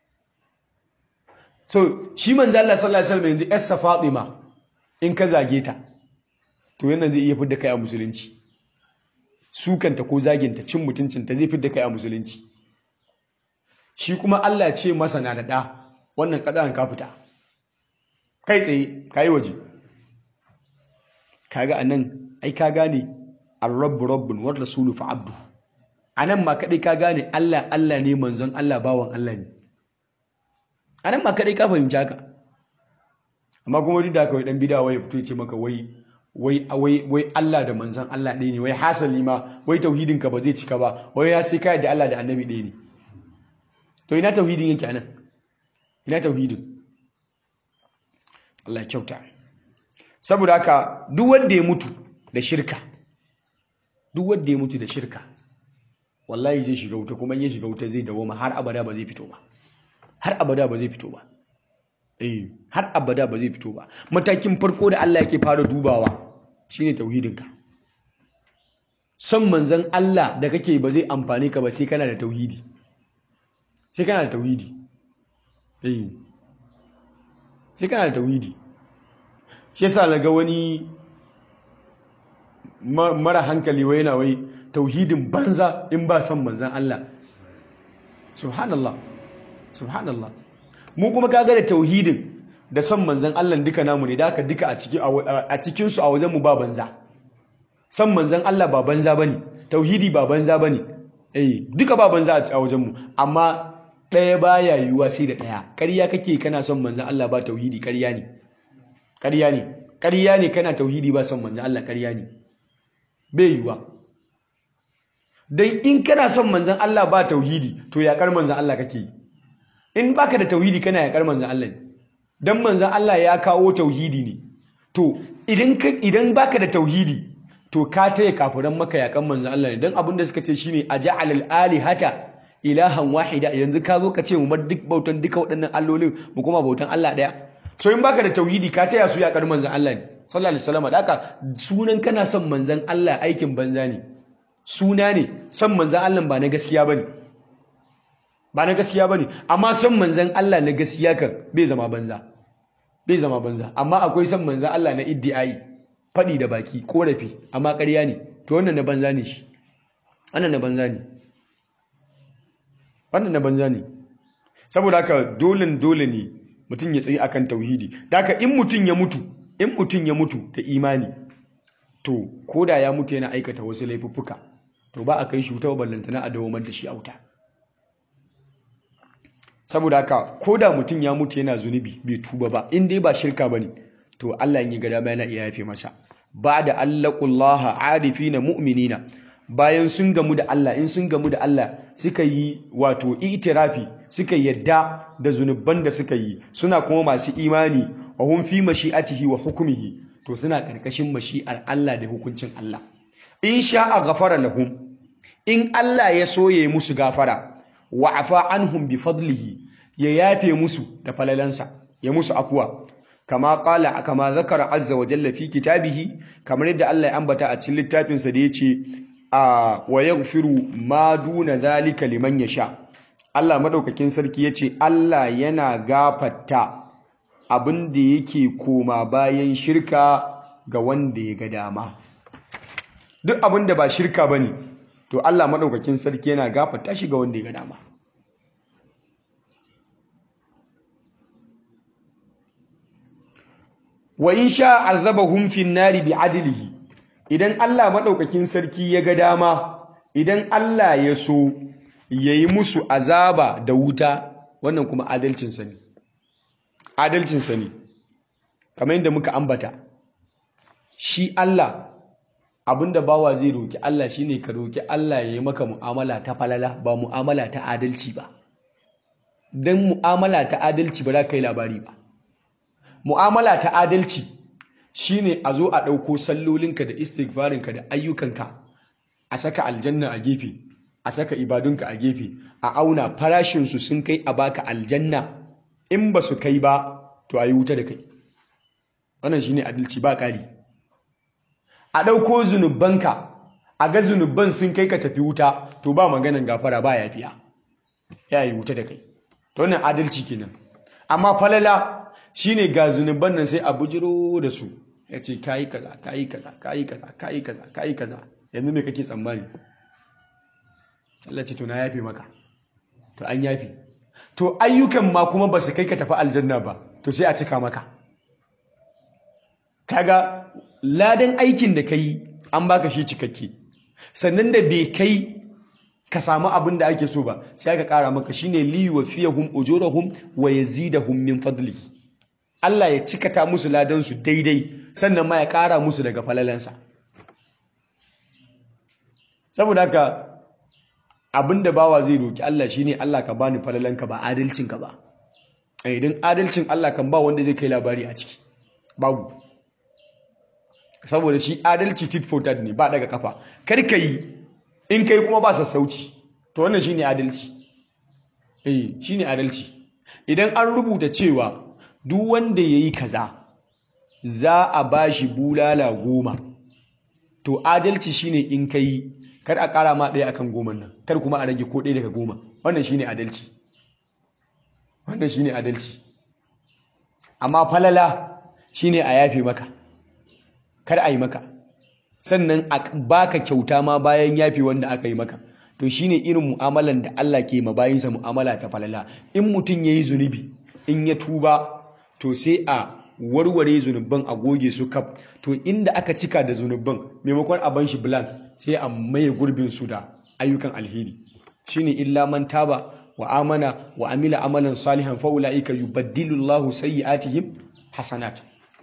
S2: so shi manzo Allah sallallahu alaihi wasallam yanzu Essa Fatima in ka zage ta to yana zai iya fidda kai a musulunci sukanta ko zaginta cin mutuncinta zai fidda kai a musulunci shi kuma Allah ce masa na da ɗa wannan ƙadan ka fita kai tsaye ka yi waje kaga anan ai ka gane ar-rabbu rabbun war rasulu fa abdu anan ma kadai ka gane Allah Allah ne manzon Allah bawan Allah ne anan ma kadai ka fahimci haka amma kuma duk da kawai dan bidawa ya fito ya ce maka wai wai wai wai Allah da manzon Allah ɗaya ne wai hasali ma wai tauhidin ka ba zai cika ba wai ya sai kai da Allah da annabi ɗaya ne to ina tauhidin yake anan ina tauhidin Allah ya kyauta saboda haka duk wanda ya mutu da shirka duk wanda ya mutu da shirka wallahi zai shiga wuta kuma in ya shiga wuta zai dawoma har abada ba zai fito ba har abada ba zai fito ba eh har abada ba zai fito ba matakin farko da Allah yake fara dubawa shine tauhidinka son manzon Allah da kake ba zai amfane ka ba sai kana da tauhidi sai kana da tauhidi eh sai kana da tauhidi shi yasa naga wani mara hankali wai yana wai tauhidin banza in ba son manzon Allah subhanallah subhanallah mu kuma kaga da tauhidin da son manzan Allah duka namu ne da aka duka a cikin a cikin su a wajen mu ba banza son manzan Allah ba banza bane tauhidi ba banza bane eh duka ba banza a wajen mu amma ɗaya baya yiwuwa sai da ɗaya ƙarya kake kana son manzan Allah ba tauhidi ƙarya ne ƙarya ne ƙarya ne kana tauhidi ba son manzan Allah ƙarya ne bai yiwuwa dan in kana son manzan Allah ba tauhidi to yaƙar manzan Allah kake yi in baka da tauhidi kana yaƙar manzan Allah ne dan manzan Allah ya kawo tauhidi ne to idan ka idan baka da tauhidi to ka taya kafiran maka yaƙan manzan Allah ne dan abin da suka ce shine aja'al al-alihata ilahan wahida yanzu ka zo ka ce mu bar duk bautan duka waɗannan allolin mu kuma bautan Allah ɗaya so in baka da tauhidi ka taya su yaƙar manzan Allah ne sallallahu alaihi wasallam da haka sunan kana son manzan Allah aikin banza ne suna ne son manzan Allah ba na gaskiya bane ba na gaskiya bane amma son manzan Allah na gaskiya kan bai zama banza bai zama banza amma akwai son manzan Allah na iddi'ai faɗi da baki korafi amma ƙarya ne to wannan na banza ne shi wannan na banza ne wannan na banza ne saboda haka dole dole ne mutum ya tsayi akan tauhidi da haka in mutum ya mutu in mutum ya mutu da imani to koda ya mutu yana aikata wasu laifuffuka to ba a kai shi wuta ballantana a dawamar da shi a wuta saboda haka koda mutum ya mutu yana zunubi bai tuba ba in dai ba shirka bane to Allah in yi ga dama yana iya yafe masa ba da allaqullaha arifina mu'minina bayan sun gamu da Allah in sun gamu da Allah suka yi wato itirafi suka yadda da zunuban da suka yi suna kuma masu imani wa hum fi mashi'atihi wa hukmihi to suna karkashin mashi'ar Allah da hukuncin Allah in sha'a ghafara lahum in Allah ya so ya yi musu gafara wa afa anhum bi fadlihi ya yafe musu da falalansa ya musu afuwa kama qala kama zakara azza wa jalla fi kitabihi kamar yadda Allah ya ambata a cikin littafinsa da yace a wa yaghfiru ma duna zalika liman yasha Allah madaukakin sarki yace Allah yana gafarta abin da yake koma bayan shirka ga wanda ya ga dama duk abin da ba shirka bane to Allah madaukakin sarki yana gafarta shi ga wanda ya ga dama wa in sha azabahum fin nari bi adlihi idan Allah madaukakin sarki ya ga dama idan Allah ya so yayi musu azaba da wuta wannan kuma adalcin sa ne adalcin sa ne kamar yadda muka ambata shi Allah abinda bawa zai roki Allah shine ka roki Allah yayi maka mu'amala ta falala ba mu'amala ta adalci ba dan mu'amala ta adalci ba za ka yi labari ba mu'amala ta adalci shine a zo a ɗauko sallolinka da istighfarinka da ayyukanka a saka aljanna a gefe a saka ibadunka a gefe a auna farashinsu sun kai a baka aljanna in ba su kai ba to a yi wuta da kai wannan shine adalci ba ƙari a ɗauko zunubanka a ga zunuban sun kai ka tafi wuta to ba maganan gafara ba yafiya ya yi wuta da kai to wannan adalci kenan amma falala shine ga zunuban nan sai a bujiro da su ya ce kayi kaza kayi kaza kayi kaza kayi kaza kayi kaza yanzu me kake tsammani Allah ce to na yafe maka to an yafe to ayyukan ma kuma ba su kai ka tafi aljanna ba to sai a cika maka kaga ladan aikin da kai an baka shi cikakke sannan da bai kai ka samu abin da ake so ba sai aka kara maka shine li wa fiyahum ujurahum wa yazidahum min fadlihi Allah ya cikata musu ladansu daidai sannan ma ya ƙara musu daga falalansa saboda haka abinda bawa zai roki Allah shine Allah ka bani falalanka ba adalcinka ba idan adalcin Allah kan ba wanda zai kai labari a ciki babu saboda shi adalci tit for tat ne ba daga kafa kar ka yi in kai kuma ba sassauci to wannan shine adalci eh shine adalci idan an rubuta cewa duk wanda yayi kaza za a bashi bulala goma to adalci shine in kai kar a kara ma ɗaya akan goman nan kar kuma a rage ko ɗaya daga goma wannan shine adalci wannan shine adalci amma falala shine a yafe maka kar a yi maka sannan a baka kyauta ma bayan yafe wanda aka yi maka to shine irin mu'amalan da Allah ke ma bayinsa mu'amala ta falala in mutum yayi zunubi in ya tuba to sai a warware zunubban a goge su kaf to inda aka cika da zunubban maimakon a ban shi blank sai a maye gurbin su da ayyukan alheri shine illa man taba wa amana wa amila amalan salihan fa ulaika yubaddilu Allahu sayyi'atihim hasanat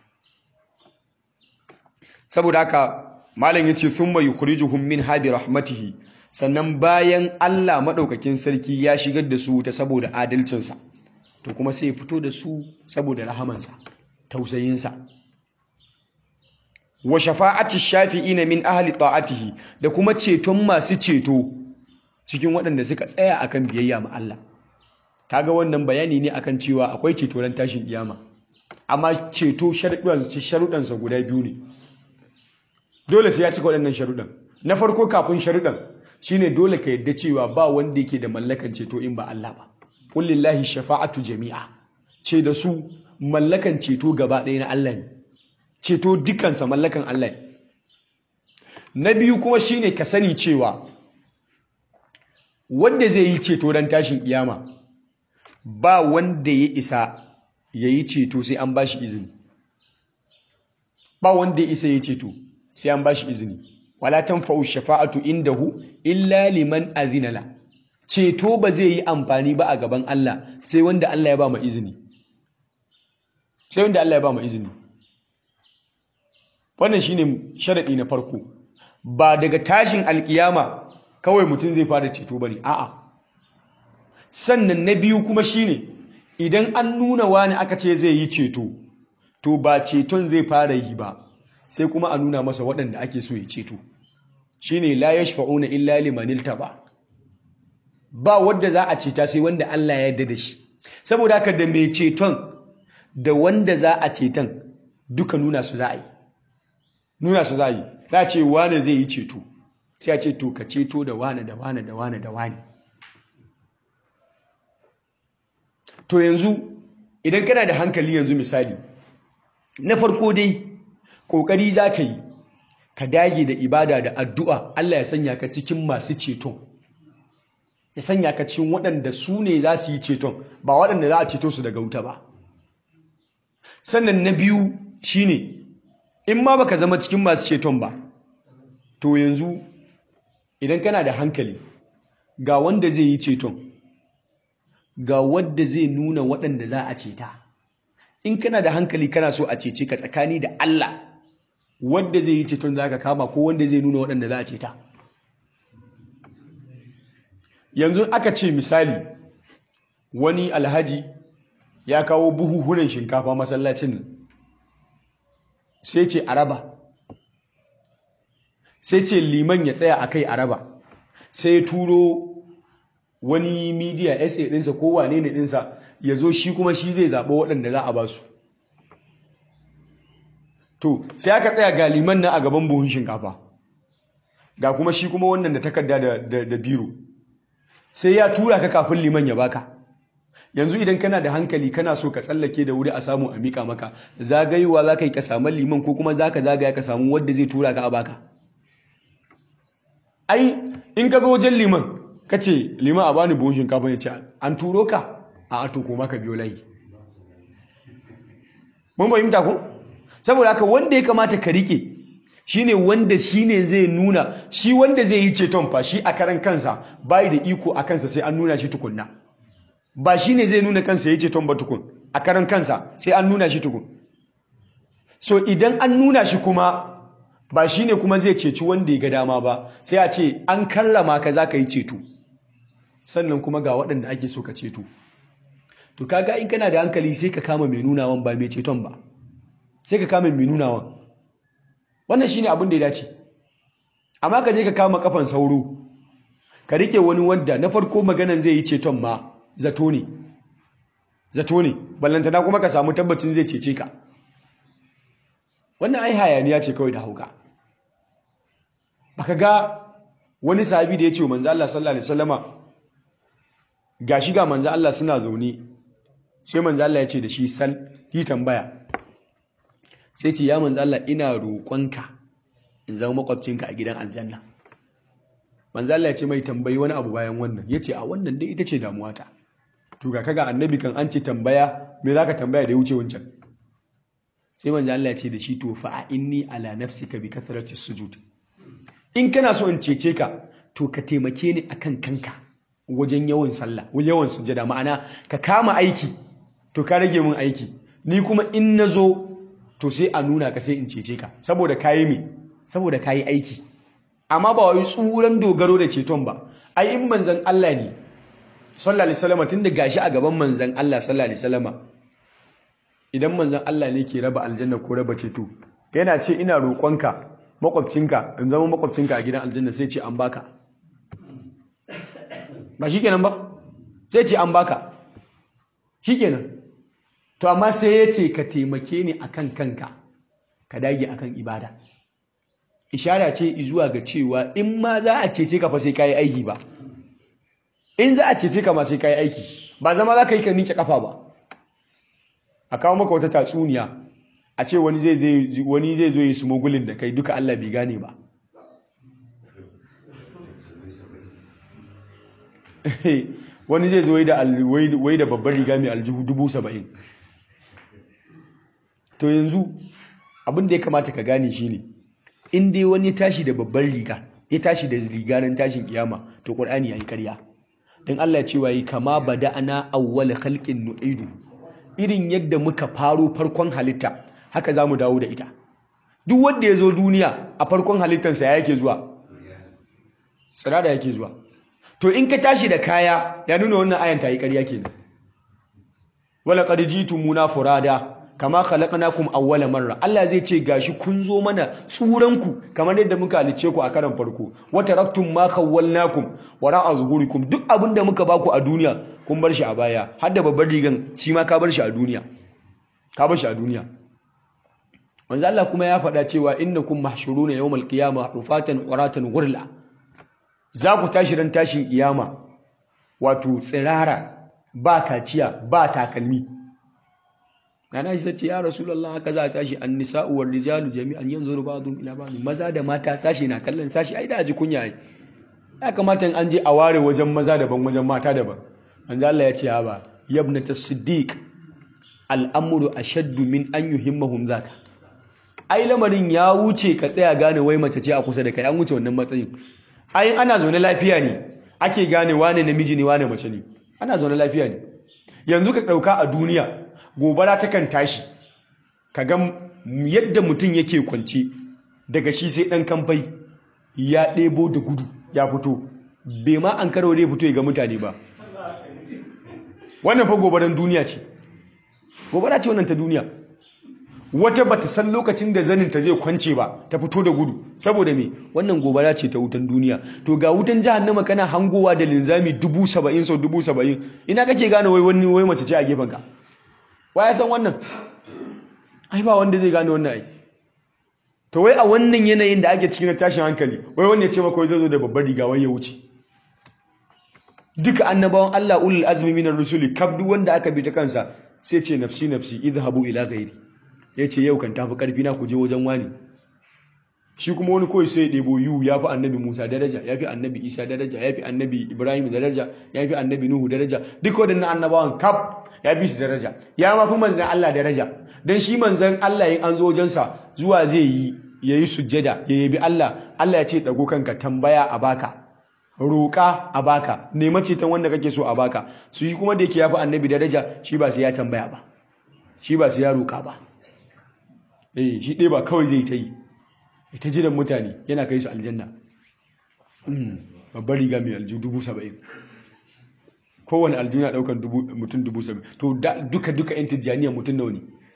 S2: saboda haka malam yace thumma yukhrijuhum min habi rahmatihi sannan bayan Allah madaukakin sarki ya shigar da su ta saboda adalcinsa to kuma sai ya fito da su saboda rahamansa tausayinsa wa shafa'ati shafi'ina min ahli ta'atihi da kuma ceton masu ceto cikin waɗanda suka tsaya akan biyayya ma Allah kaga wannan bayani ne akan cewa akwai ceto ran tashin kiyama amma ceto sharuɗansa guda biyu ne dole sai ya cika waɗannan sharuɗan na farko kafin sharuɗan shine dole ka yadda cewa ba wanda yake da mallakan ceto in ba Allah ba qul lillahi shafa'atu jami'a ce da su mallakan ceto gaba ɗaya na Allah ne ceto dukansa mallakan Allah ne na biyu kuma shine ka sani cewa wanda zai yi ceto don tashin kiyama ba wanda ya isa ya yi ceto sai an ba shi izini ba wanda ya isa ya yi ceto sai an ba shi izini wala tanfa'u shafa'atu indahu illa liman azina la ceto ba zai yi amfani ba a gaban Allah sai wanda Allah ya ba mu izini sai wanda Allah ya ba mu izini wannan shine sharadi na farko ba daga tashin alkiyama kawai mutum zai fara ceto bane a'a sannan na biyu kuma shine idan an nuna wani aka ce zai yi ceto to ba ceton zai fara yi ba sai kuma a nuna masa waɗanda ake so ya ceto shine la yashfa'una illa liman iltaba ba wanda za a ceta sai wanda Allah ya yarda da shi saboda haka da mai ceton da wanda za a ceton duka nuna su za a yi nuna su za a yi za a ce wane zai yi ceto sai a ce to ka ceto da wane da wane da wane da wane to yanzu idan kana da hankali yanzu misali na farko dai kokari za ka yi ka dage da ibada da addu'a Allah ya sanya ka cikin masu ceton ya sanya ka cikin waɗanda su ne za su yi ceton ba waɗanda za a ceto su daga wuta ba sannan na biyu shine in ma baka zama cikin masu ceton ba to yanzu idan kana da hankali ga wanda zai yi ceton ga wadda zai nuna waɗanda za a ceta in kana da hankali kana so a cece ka tsakani da Allah wadda zai yi ceton za ka kama ko wanda zai nuna waɗanda za a ceta yanzu aka ce misali wani alhaji ya kawo buhuhunan shinkafa masallacin nan sai ce araba sai ce liman ya tsaya a kai araba sai ya turo wani midiya sa ɗinsa ko wane ne ɗinsa ya zo shi kuma shi zai zaɓo waɗanda za a ba su to sai aka tsaya ga liman nan a gaban buhun shinkafa ga kuma shi kuma wannan da takarda da biro sai ya tura ka kafin liman ya baka yanzu idan kana da hankali kana so ka tsallake da wuri a samu a mika maka zagayewa za ka yi ka samu liman ko kuma za ka zagaya ka samu wadda zai tura ka a baka ai in ka zo wajen liman ka ce liman a bani buhun shinkafa ya ce an turo ka a ato ko maka biyo layi mun fahimta ko saboda haka wanda ya kamata ka rike shine wanda shine zai nuna shi wanda zai yi ceton fa shi a karan kansa bai da iko a kansa sai an nuna shi tukunna ba shine zai nuna kansa ya ceton ba tukun a karan kansa sai an nuna shi tukun so idan an nuna shi kuma ba shi ne kuma zai ceci wanda ya ga dama ba sai a ce an karrama ka za ka yi ceto sannan kuma ga waɗanda ake so ka ceto to kaga in kana da hankali sai ka kama mai nunawan ba mai ceton ba sai ka kama mai nunawan wannan shine abin da ya dace amma ka je ka kama kafan sauro ka rike wani wanda na farko maganan zai yi ceton ma zato ne zato ne ballantana kuma ka samu tabbacin zai cece ka wannan ai hayaniya ce kawai da hauka baka ga wani sahabi da ya ce wa manzo Allah sallallahu alaihi wasallama gashi ga manzo Allah suna zaune sai manzo Allah ya ce da shi sal yi tambaya sai ce ya manzo Allah ina roƙonka in zama makwabcinka a gidan aljanna manzo Allah ya ce mai tambayi wani abu bayan wannan yace a wannan dai ita ce damuwata to ga kaga annabi kan an ce tambaya me zaka tambaya da ya wuce wancan sai manzo Allah ya ce da shi to fa inni ala nafsika bi kathrati sujud in kana so in cece ka to ka taimake ni akan kanka wajen yawan sallah yawan sujada ma'ana ka kama aiki to ka rage min aiki ni kuma in nazo to sai a nuna ka sai in cece ka saboda kayi me saboda kayi aiki amma ba wai tsuran dogaro da ceton ba ai in manzon Allah ne sallallahu alaihi wasallam tunda gashi a gaban manzon Allah sallallahu alaihi wasallam idan manzon Allah ne ke raba aljanna ko raba ceto yana ce ina roƙonka makwabcinka in zama makwabcinka a gidan aljanna sai ce an baka ba shikenan ba sai ce an baka shikenan to amma sai ya ce ka taimake ni akan kanka ka dage akan ibada ishara ce zuwa ga cewa in ma za a cece ka fa sai kayi aiki ba in za a cece ka ma sai kayi aiki ba zama za ka yi ka ninke kafa ba a kawo maka wata tatsuniya a ce wani zai wani zai zo yi smogulin da kai duka Allah bai gane ba wani zai zo wai da babbar riga mai aljihu dubu saba'in to yanzu abin da ya kamata ka gane shine in dai wani ya tashi da babbar riga ya tashi da riga nan tashin kiyama to qur'ani yayi karya. dan Allah cewa yi kama bada'ana awwal khalqin nu'idu irin yadda muka faro farkon halitta haka zamu dawo da ita duk wanda ya zo duniya a farkon halittarsa ya yake zuwa tsirada yake zuwa to in ka tashi da kaya ya nuna wannan ayan ta yi ƙarya kenan wala qad jitumuna furada kama khalaqnakum awwala marra Allah zai ce gashi kun zo mana tsuranku kamar yadda muka halice ku a karan farko wa taraktum ma khawwalnakum wara'a zuhurikum duk abinda muka baku a duniya kun bar shi a baya har da babbar rigan shi ma ka bar shi a duniya ka bar shi a duniya manzo Allah kuma ya faɗa cewa innakum mahshuruna yawmal qiyamah hufatan uratan ghurla za ku tashi ran tashin kiyama wato tsirara ba kaciya ba takalmi Nana shi ce ya Rasulullah haka za a tashi an nisa'u war rijalu jami'an yanzuru ba'dhum ila ba'd maza da mata sashi na kallon sashi ai da ji kunya ai ya kamata in an je a ware wajen maza daban wajen mata daban manzo Allah ya ce ha ba yabnata siddiq al'amru ashaddu min an yuhimmahum zaka ai lamarin ya wuce ka tsaya gane wai mace ce a kusa da kai an wuce wannan matsayin ai ana zaune lafiya ne ake gane wane namiji ne wane mace ne ana zaune lafiya ne yanzu ka dauka a duniya gobara takan tashi kaga yadda mutum yake kwance daga shi sai dan kamfai ya ɗebo da gudu ya fito bai ma an karo ne fito ya ga mutane ba wannan fa gobaran duniya ce gobara ce wannan ta duniya wata bata san lokacin da zanin ta zai kwance ba ta fito da gudu saboda me wannan gobara ce ta wutan duniya to ga wutan jahannama kana hangowa da linzami dubu saba'in sau dubu saba'in ina kake gane wai wani wai mace ce a gefen ka wa ya san wannan ai ba wanda zai gane wannan ai to wai a wannan yanayin da ake cikin tashin hankali wai wanda ya ce maka zai zo da babbar riga wai ya wuce duka annabawan Allah ulul azmi minar rusuli kab duk wanda aka bi ta kansa sai ce nafsi nafsi idhabu ila ghairi yace yau kan tafi karfi na ku je wajen wani shi kuma wani kawai sai ya ɗebo yu ya fi annabi Musa daraja ya fi annabi Isa daraja ya fi annabi Ibrahim daraja ya fi annabi Nuhu daraja duk waɗannan annabawan kaf ya fi su daraja ya ma fi manzan Allah daraja don shi manzan Allah yin an zo wajensa zuwa zai yi ya yi sujjada ya yabi Allah Allah ya ce ɗago kanka tambaya a baka roƙa a baka nema ceton wanda kake so a baka su yi kuma da yake ya fi annabi daraja shi ba sai ya tambaya ba shi ba su ya roƙa ba eh shi ɗaya ba kawai zai ta yi ita jiran mutane yana kai su aljanna babbar riga mai aljihu dubu saba'in kowane aljihu na ɗaukar mutum dubu saba'in to duka duka yan tijjaniya mutum nawa ne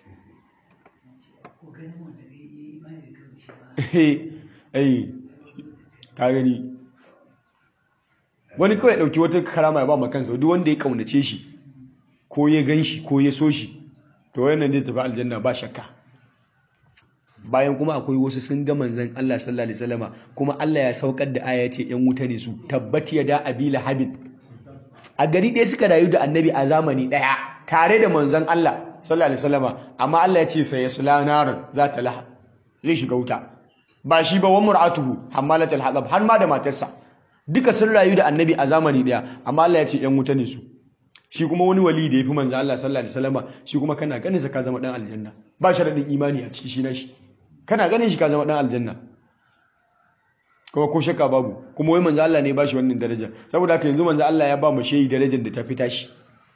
S2: eh ka gani wani kawai ɗauki wata karama ya ba ma kansa duk wanda ya kaunace shi ko ya gan shi ko ya so shi to wannan zai tafi aljanna ba shakka bayan kuma akwai wasu sun ga manzon Allah sallallahu alaihi wasallama kuma Allah ya saukar da aya ce yan wuta ne su tabbat ya da abila habib a gari ɗaya suka rayu da annabi a zamani ɗaya tare da manzon Allah sallallahu alaihi wasallama amma Allah ya ce sai yasla naran za ta laha zai shiga wuta ba shi ba wa mur'atuhu hammalatul hatab har ma da matarsa duka sun rayu da annabi a zamani ɗaya amma Allah ya ce yan wuta ne su shi kuma wani wali da ya fi manzan Allah sallallahu alaihi wasallama shi kuma kana ganin sa ka zama dan aljanna ba sharadin imani a ciki shi na shi kana ganin shi ka zama dan aljanna kuma ko shakka babu kuma wai manzan Allah ne ba shi wannan daraja saboda haka yanzu manzan Allah ya ba mu shehi darajar da ta fita shi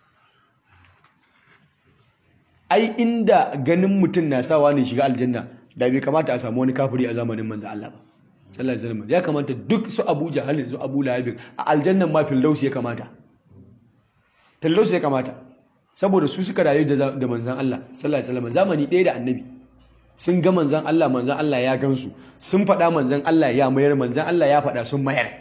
S2: ai inda ganin mutum na sawa ne shiga aljanna da bai kamata a samu wani kafiri a zamanin manzan Allah ba sallallahu alaihi wasallam ya kamata duk su Abu Jahal su Abu Lahab a aljannan ma Firdaus ya kamata Firdaus ya kamata saboda su suka rayu da manzan Allah sallallahu alaihi wasallam zamani ɗaya da annabi sun ga manzan Allah manzan Allah ya gansu sun faɗa manzan Allah ya mayar manzan Allah ya faɗa sun mayar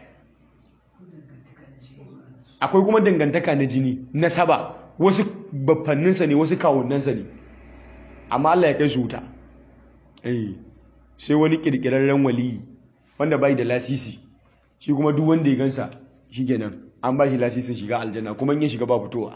S2: akwai kuma dangantaka na jini na saba wasu baffanninsa ne wasu kawunansa ne amma Allah ya kai su wuta eh sai wani kirkirarren waliyi wanda bai da lasisi shi kuma duk wanda ya gansa shi kenan an ba shi lasisin shiga aljanna kuma in ya shiga ba fitowa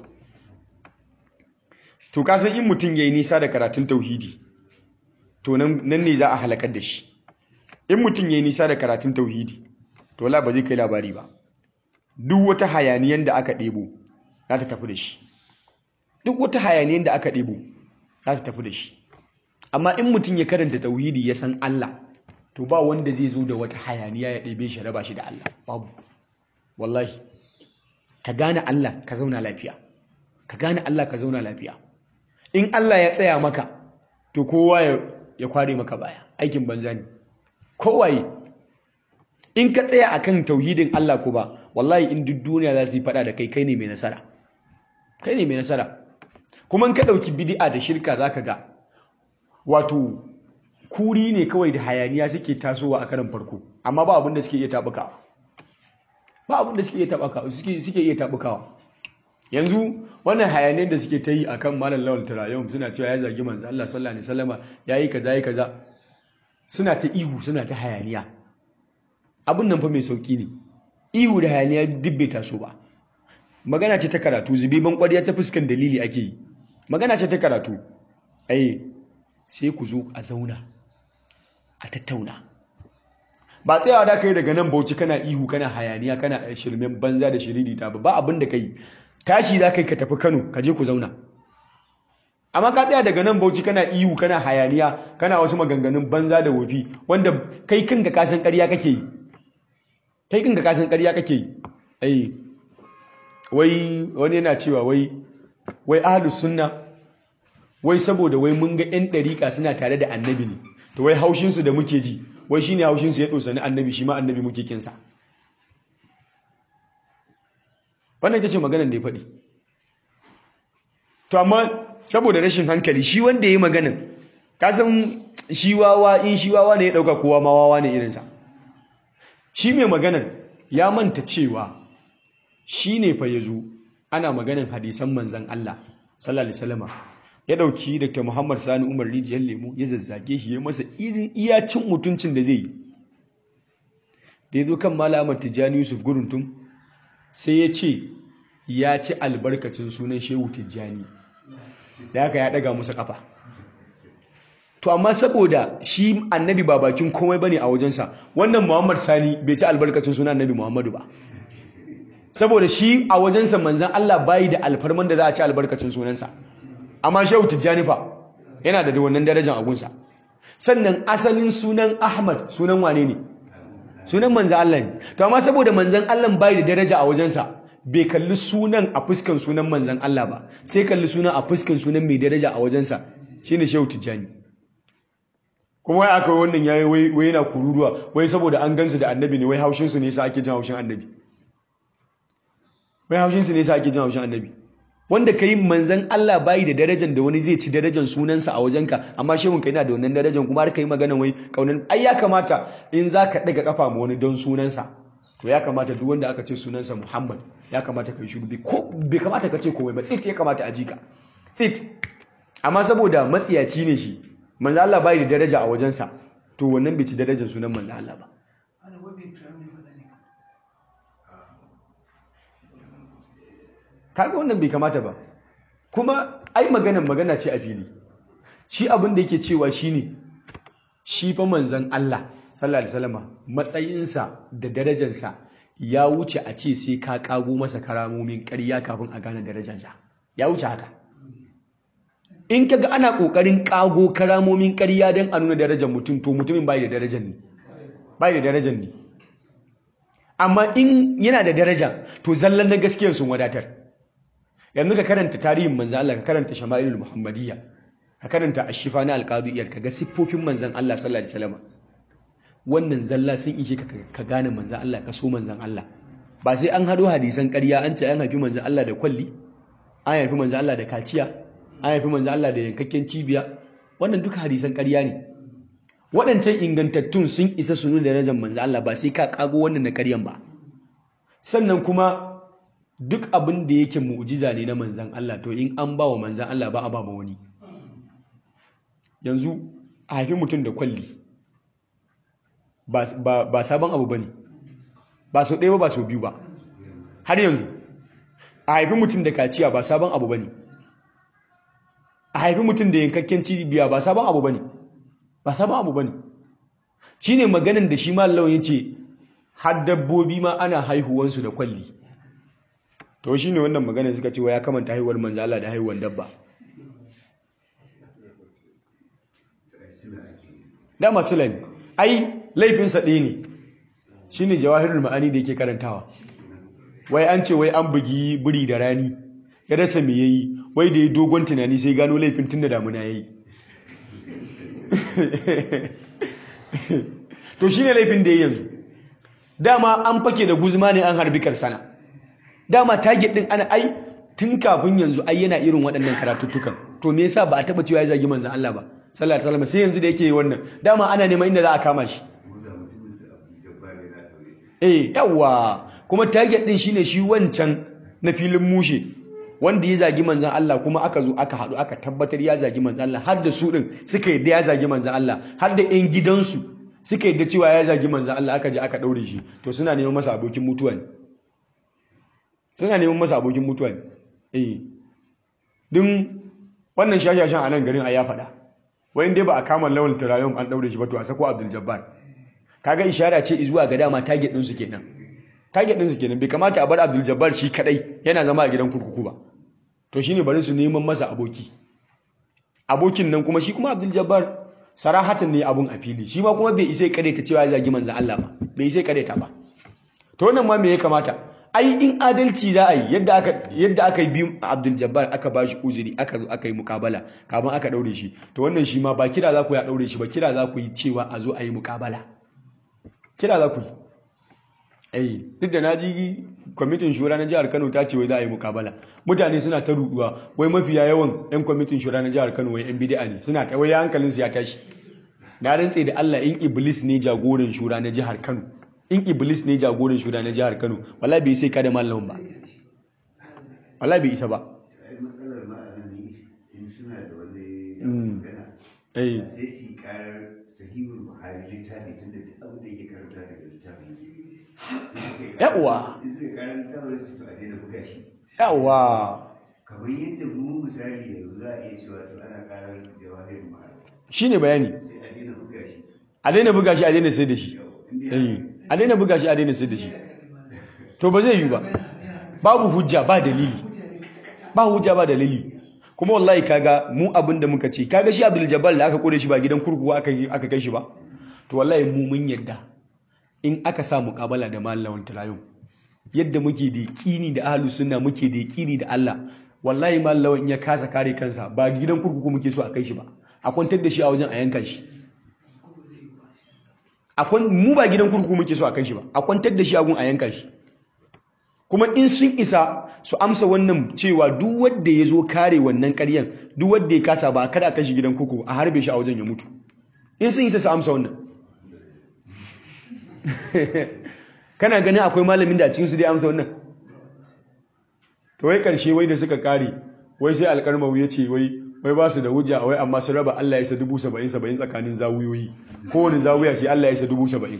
S2: to ka san in mutum yayi nisa da karatun tauhidi to nan ne za a halakar da shi in mutum yayi nisa da karatun tauhidi to la ba zai kai labari ba duk wata hayaniyan da aka ɗebo za ta tafi da shi duk wata hayaniyan da aka ɗebo za ta tafi da shi amma in mutum ya karanta tauhidi ya san Allah to ba wanda zai zo da wata hayaniya ya ɗebe shi raba shi da Allah babu wallahi ka gane Allah ka zauna lafiya ka gane Allah ka zauna lafiya in Allah ya tsaya maka to kowa ya kware maka baya aikin banza ne kowaye in ka tsaya akan tauhidin Allah ko ba wallahi in duk duniya za su yi fada da kai kai ne mai nasara kai ne mai nasara kuma in ka ɗauki bid'a da shirka zaka ga wato kuri ne kawai da hayaniya suke tasowa a karan farko amma ba abin da suke iya tabukawa ba abin da suke iya tabukawa suke suke iya tabukawa yanzu wannan hayaniyar da suke ta yi akan malam lawal tarayyum suna cewa ya zagi manzo Allah sallallahu alaihi wasallama yayi kaza yayi kaza suna ta ihu suna ta hayaniya abin nan fa mai sauki ne ihu da hayaniya duk bai taso ba magana ce ta karatu zubiban kwariya ta fuskan dalili ake yi magana ce ta karatu ai sai ku zo a zauna a tattauna ba tsayawa da kai daga nan bauchi kana ihu kana hayaniya kana shirmen banza da shiririta ba ba abin da kai tashi za kai ka tafi Kano ka je ku zauna amma ka tsaya daga nan bauchi kana ihu kana hayaniya kana wasu maganganun banza da wofi wanda kai kanka ka san ƙarya kake yi kai kanka ka san ƙarya kake yi ai wai wani yana cewa wai wai ahlus sunna wai saboda wai mun ga 'yan ɗariƙa suna tare da annabi ne to wai haushinsu da muke ji wai shi ne haushinsu ya ɗosa ni annabi shi ma annabi muke kinsa wannan ita ce maganar da ya faɗi to amma saboda rashin hankali shi wanda ya yi maganar kasan shi wawa in shi wawa ne ya ɗauka kowa ma wawa ne irinsa shi mai maganar ya manta cewa shi ne fa ya zo ana maganar hadisan manzan Allah sallallahu alaihi wasallam ya dauki Dr. Muhammad Sani Umar Rijiyar Lemu ya zazzage shi ya masa irin iyacin mutuncin da zai yi da ya zo kan malamar Tijjani Yusuf Guruntum sai ya ce ya ci albarkacin sunan Shehu Tijjani da haka ya daga musu kafa to amma saboda shi annabi ba bakin komai bane a wajensa wannan Muhammad Sani bai ci albarkacin sunan annabi Muhammadu ba saboda shi a wajensa manzan Allah bayi da alfarman da za a ci albarkacin sunansa amma shehu tijjani fa yana da wannan darajar agunsa sannan asalin sunan ahmad sunan wane ne sunan manzan Allah ne to amma saboda manzan Allah bai da daraja a wajensa bai kalli sunan a fuskan sunan manzan Allah ba sai kalli sunan a fuskan sunan mai daraja a wajensa shine shehu tijjani kuma wai aka wannan yayi wai wai yana kururuwa wai saboda an gansu da annabi ne wai haushin su ne yasa ake jin haushin annabi wai haushin su ne yasa ake jin haushin annabi wanda kai manzan Allah bai da darajar da wani zai ci darajar sunansa a wajenka amma shehun ka yana da wannan darajar kuma har kai magana wai kaunan ai ya kamata in zaka daga kafa ma wani don sunansa to ya kamata duk wanda aka ce sunansa Muhammad ya kamata kai shiru ko bai kamata ka ce komai ba tsit ya kamata a jika tsit amma saboda matsiyaci ne shi manzo Allah bai da daraja a wajensa to wannan bai ci darajar sunan manzo Allah ba kaga wannan bai kamata ba kuma ai maganan magana ce a fili shi abin da yake cewa shine shi fa manzon Allah sallallahu alaihi wasallam matsayinsa da darajarsa ya wuce a ce sai ka kago masa karamomin ƙarya kafin a gane darajarsa ya wuce haka in kaga ana kokarin kago karamomin ƙarya don a nuna darajar mutum to mutumin bai da darajar ne bai da darajar ne amma in yana da daraja to zallan na gaskiyar sun wadatar yanzu ka karanta tarihin manzan Allah ka karanta shama'ilul muhammadiyya ka karanta ashifa na alqadiyar ka ga siffofin manzan Allah sallallahu alaihi wasallam wannan zalla sun ishe ka gane manzan Allah ka so manzan Allah ba sai an hado hadisan ƙarya an ce an haifi manzan Allah da kwalli an haifi manzan Allah da kaciya an haifi manzan Allah da yankakken cibiya wannan duka hadisan ƙarya ne waɗancan ingantattun sun isa su nuna darajar manzan Allah ba sai ka kago wannan na ƙaryan ba sannan kuma duk abin da yake mu'jiza ne na manzan Allah to in an ba wa manzan Allah ba a ba wani yanzu a haifi mutum da kwalli ba sabon abu ba ne ba sau ɗaya ba ba sau biyu ba har yanzu a haifi mutum da kaciya ba sabon abu ba ne a haifi mutum da yankakken cibiya ba sabon abu ba ne ba sabon abu ba ne shi ne maganin da shi mallawan ya ce har dabbobi ma ana haihuwansu da kwalli to shi ne wannan maganin suka ce wa ya kamanta haihuwar manzala da haihuwar dabba dama sulami ai laifinsa ɗaya ne shi ne jawahirul ma'ani da yake karantawa wai an ce wai an bugi buri da rani ya rasa me yayi wai da ya dogon tunani sai gano laifin tun da damuna yayi to shi ne laifin da ya yanzu dama an fake da guzma ne an harbi karsana dama target din ana ai tun kafin yanzu ai yana irin waɗannan karatuttukan to me yasa ba a taba cewa ya zagi manzon Allah ba sallallahu alaihi wasallam sai yanzu da yake wannan dama ana neman inda za a kama shi eh yawa kuma target din shine shi wancan na filin mushe wanda ya zagi manzon Allah kuma aka zo aka haɗu aka tabbatar ya zagi manzon Allah har da su din suka yadda ya zagi manzon Allah har da ƴan gidansu suka yadda cewa ya zagi manzon Allah aka je aka daure shi to suna neman masa abokin mutuwa ne suna neman masa abokin mutuwa ne eh din wannan shashashan a nan garin a ya faɗa wayan dai ba a kama lawan turayen an daure shi ba to a sako Abdul Jabbar kaga ishara ce zuwa ga dama target din su kenan target din su kenan bai kamata a bar Abdul Jabbar shi kadai yana zama a gidan kurkuku ba to shine bari su neman masa aboki abokin nan kuma shi kuma Abdul Jabbar sarahatan ne abun a fili shi ma kuma bai isa ta cewa ya zagi manzon Allah ba bai isa ta ba to wannan ma me ya kamata ai in adalci za a yi yadda aka yadda aka yi biyu Abdul Jabbar aka ba shi uzuri aka zo aka yi mukabala kafin aka daure shi to wannan shi ma ba kira za ku ya daure shi ba kira za ku yi cewa a zo a yi mukabala kira za ku yi eh duk da naji kwamitin shura na jihar Kano ta ce wai za a yi mukabala mutane suna ta ruduwa wai mafiya yawan yan kwamitin shura na jihar Kano wai yan bid'a ne suna ta wai hankalin su ya tashi na rantse da Allah in iblis ne jagoran shura na jihar Kano in iblis ne jagoran shura na jihar Kano wallahi bai sai kada malamin ba wallahi bai isa ba
S3: matsalar ma'anani in suna da wani magana
S2: eh
S3: sai su yi karar sahihul buhari littafi tun da duk abin da yake karanta daga littafin
S2: Yawwa.
S3: in suka karar littafin su to a daina buga shi
S2: yawa
S3: kamar yadda mu misali yanzu za a iya cewa to ana karar jawahirin buhari
S2: shine bayani
S3: sai a daina buga shi
S2: a daina buga shi a daina sai da shi
S3: inda
S2: eh a daina buga shi a daina sai da shi to ba zai yi ba babu hujja ba dalili ba hujja ba dalili kuma wallahi kaga mu abin da muka ce kaga shi Abdul Jabbar da aka kore shi ba gidan kurkuku aka yi- aka kai shi ba to wallahi mu mun yadda in aka sa muƙabala da mallawan talayum yadda muke da yaƙini da ahlus sunna muke da yaƙini da Allah wallahi mallawa in ya kasa kare kansa ba gidan kurkuku muke so a kai shi ba a kwantar da shi a wajen a yanka shi mu ba gidan kurkuku muke so a kai shi ba a kwantar da shi a gun a yanka shi kuma in sun isa su amsa wannan cewa duk wanda ya zo kare wannan karyan duk wanda ya kasa ba kada a kai shi gidan kurkuku a harbe shi a wajen ya mutu in sun isa su amsa wannan kana ganin akwai malamin da a cikin su dai amsa wannan to wai karshe wai da suka kare wai sai alƙarmawu ya ce wai wai ba su da hujja wai amma su raba Allah ya sa dubu saba'in saba'in tsakanin zawuyoyi kowane zawuya sai Allah ya sa dubu saba'in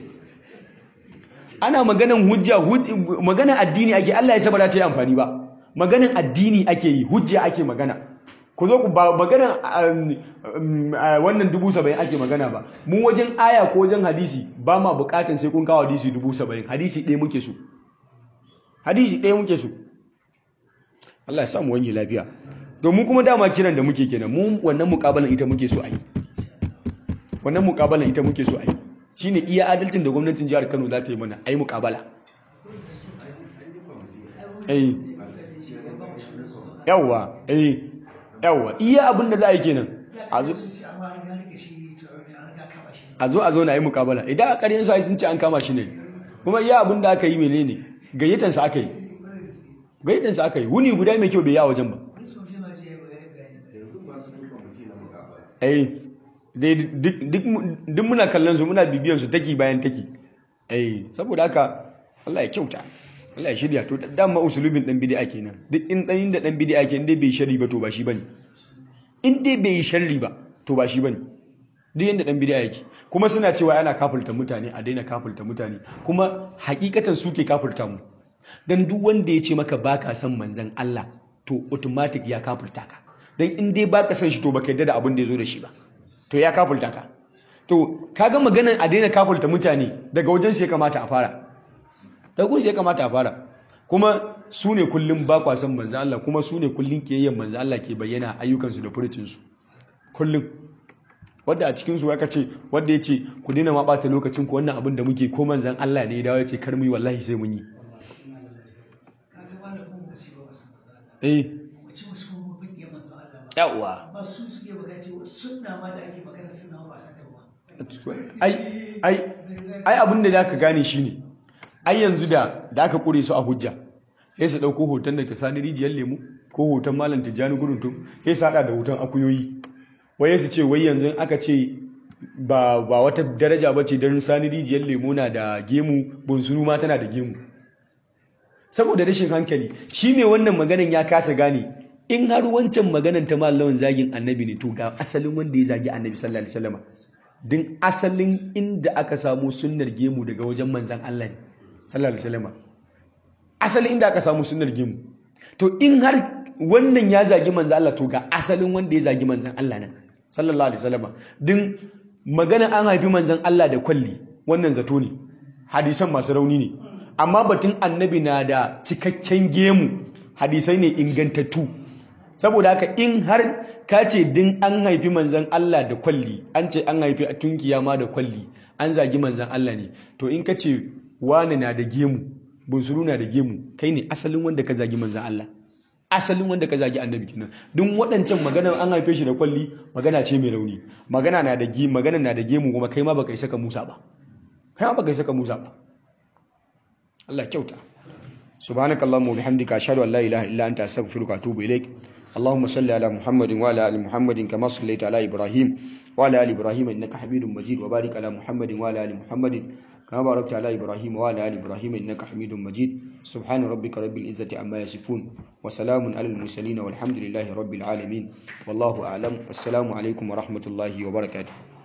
S2: ana maganan hujja maganan addini ake Allah ya sa ba za ta yi amfani ba maganan addini ake yi hujja ake magana ku zo ku ba maganan wannan dubu saba'in ake magana ba mu wajen aya ko wajen hadisi ba ma bukatan sai kun kawo hadisi dubu saba'in hadisi ɗaya muke so hadisi ɗaya muke so Allah ya samu wani lafiya domin kuma dama kiran da muke kenan mu wannan mukabalan ita muke so a yi wannan mukabalan ita muke so a yi shine iya adalcin da gwamnatin jihar Kano za ta yi mana ai mukabala eh yawa eh yawa iya abin da za a yi kenan a zo a zo a zo na yi mukabala idan a ƙaryen su sun ce an kama shi ne kuma iya abin da aka yi menene gayyatansa aka yi gayyatansa aka yi wuni guda mai kyau bai yi a wajen ba duk muna kallon su muna bibiyan su taki bayan taki eh saboda haka Allah ya kyauta Allah ya shirya to dama usulubin dan bid'a kenan duk in dan da dan bid'a ke inda bai sharri ba to ba shi bane in dai bai sharri ba to ba shi bane duk yanda dan bid'a yake kuma suna cewa ana kafulta mutane a daina kafulta mutane kuma hakikatan suke kafulta mu dan duk wanda ya ce maka baka son manzon Allah to automatic ya kafulta ka dan in dai baka son shi to baka yadda da abin da ya zo da shi ba to ya kafulta ka to kaga maganan a daina kafulta mutane daga wajen sai kamata a fara daga sai kamata a fara kuma su ne kullum ba kwa san manzo Allah kuma su ne kullum kiyayyen manzo Allah ke bayyana ayyukansu da furucinsu kullum wadda a cikinsu aka ce wadda ya ce ku daina ma ɓata lokacin ku wannan abin da muke ko manzan Allah ne ya dawo ya ce kar mu yi wallahi sai mun yi eh yawa
S4: ba su suke magana cewa sunna ma da ake magana sunna ba a sata ba
S2: ai ai ai abin da zaka gane shine ai yanzu da da aka kure su a hujja sai su dauko hoton da ta sani rijiyar lemu ko hoton malam tijjani guruntum sai su hada da hoton akuyoyi waye su ce wai yanzu aka ce ba ba wata daraja bace dan sani rijiyar lemu na da gemu bunsuru ma tana da gemu saboda rashin hankali shi mai wannan maganan ya kasa gane in har wancan maganan ta mallawan zagin annabi ne to ga asalin wanda ya zagi annabi sallallahu alaihi wasallam din asalin inda aka samu sunnar gemu daga wajen manzan Allah ne sallallahu alaihi wasallam asalin inda aka samu sunnar gemu to in har wannan ya zagi manzan Allah to ga asalin wanda ya zagi manzan Allah nan sallallahu alaihi wasallam din magana an haifi manzan Allah da kwalli wannan zato ne hadisan masu rauni ne amma batun annabi na da cikakken gemu hadisai ne ingantattu saboda haka in har ka ce din an haifi manzan Allah da kwalli an ce an haifi a tunkiya ma da kwalli an zagi manzan Allah ne to in ka ce wani na da gemu bunsuru na da gemu kai ne asalin wanda ka zagi manzan Allah asalin wanda ka zagi annabi kenan duk waɗancan magana an haife shi da kwalli magana ce mai rauni magana na da gemu magana na da gemu kuma kai ma baka isa ka musa ba kai ma baka isa ka musa ba Allah kyauta subhanakallahumma wa bihamdika ashhadu an la ilaha illa anta astaghfiruka wa atubu ilaik اللهم صل على محمد وعلى ال محمد كما صليت على ابراهيم وعلى ال ابراهيم انك حميد مجيد وبارك على محمد وعلى ال محمد كما باركت على ابراهيم وعلى ال ابراهيم انك حميد مجيد سبحان ربك رب العزه عما يصفون وسلام على المرسلين والحمد لله رب العالمين والله اعلم السلام عليكم ورحمه الله وبركاته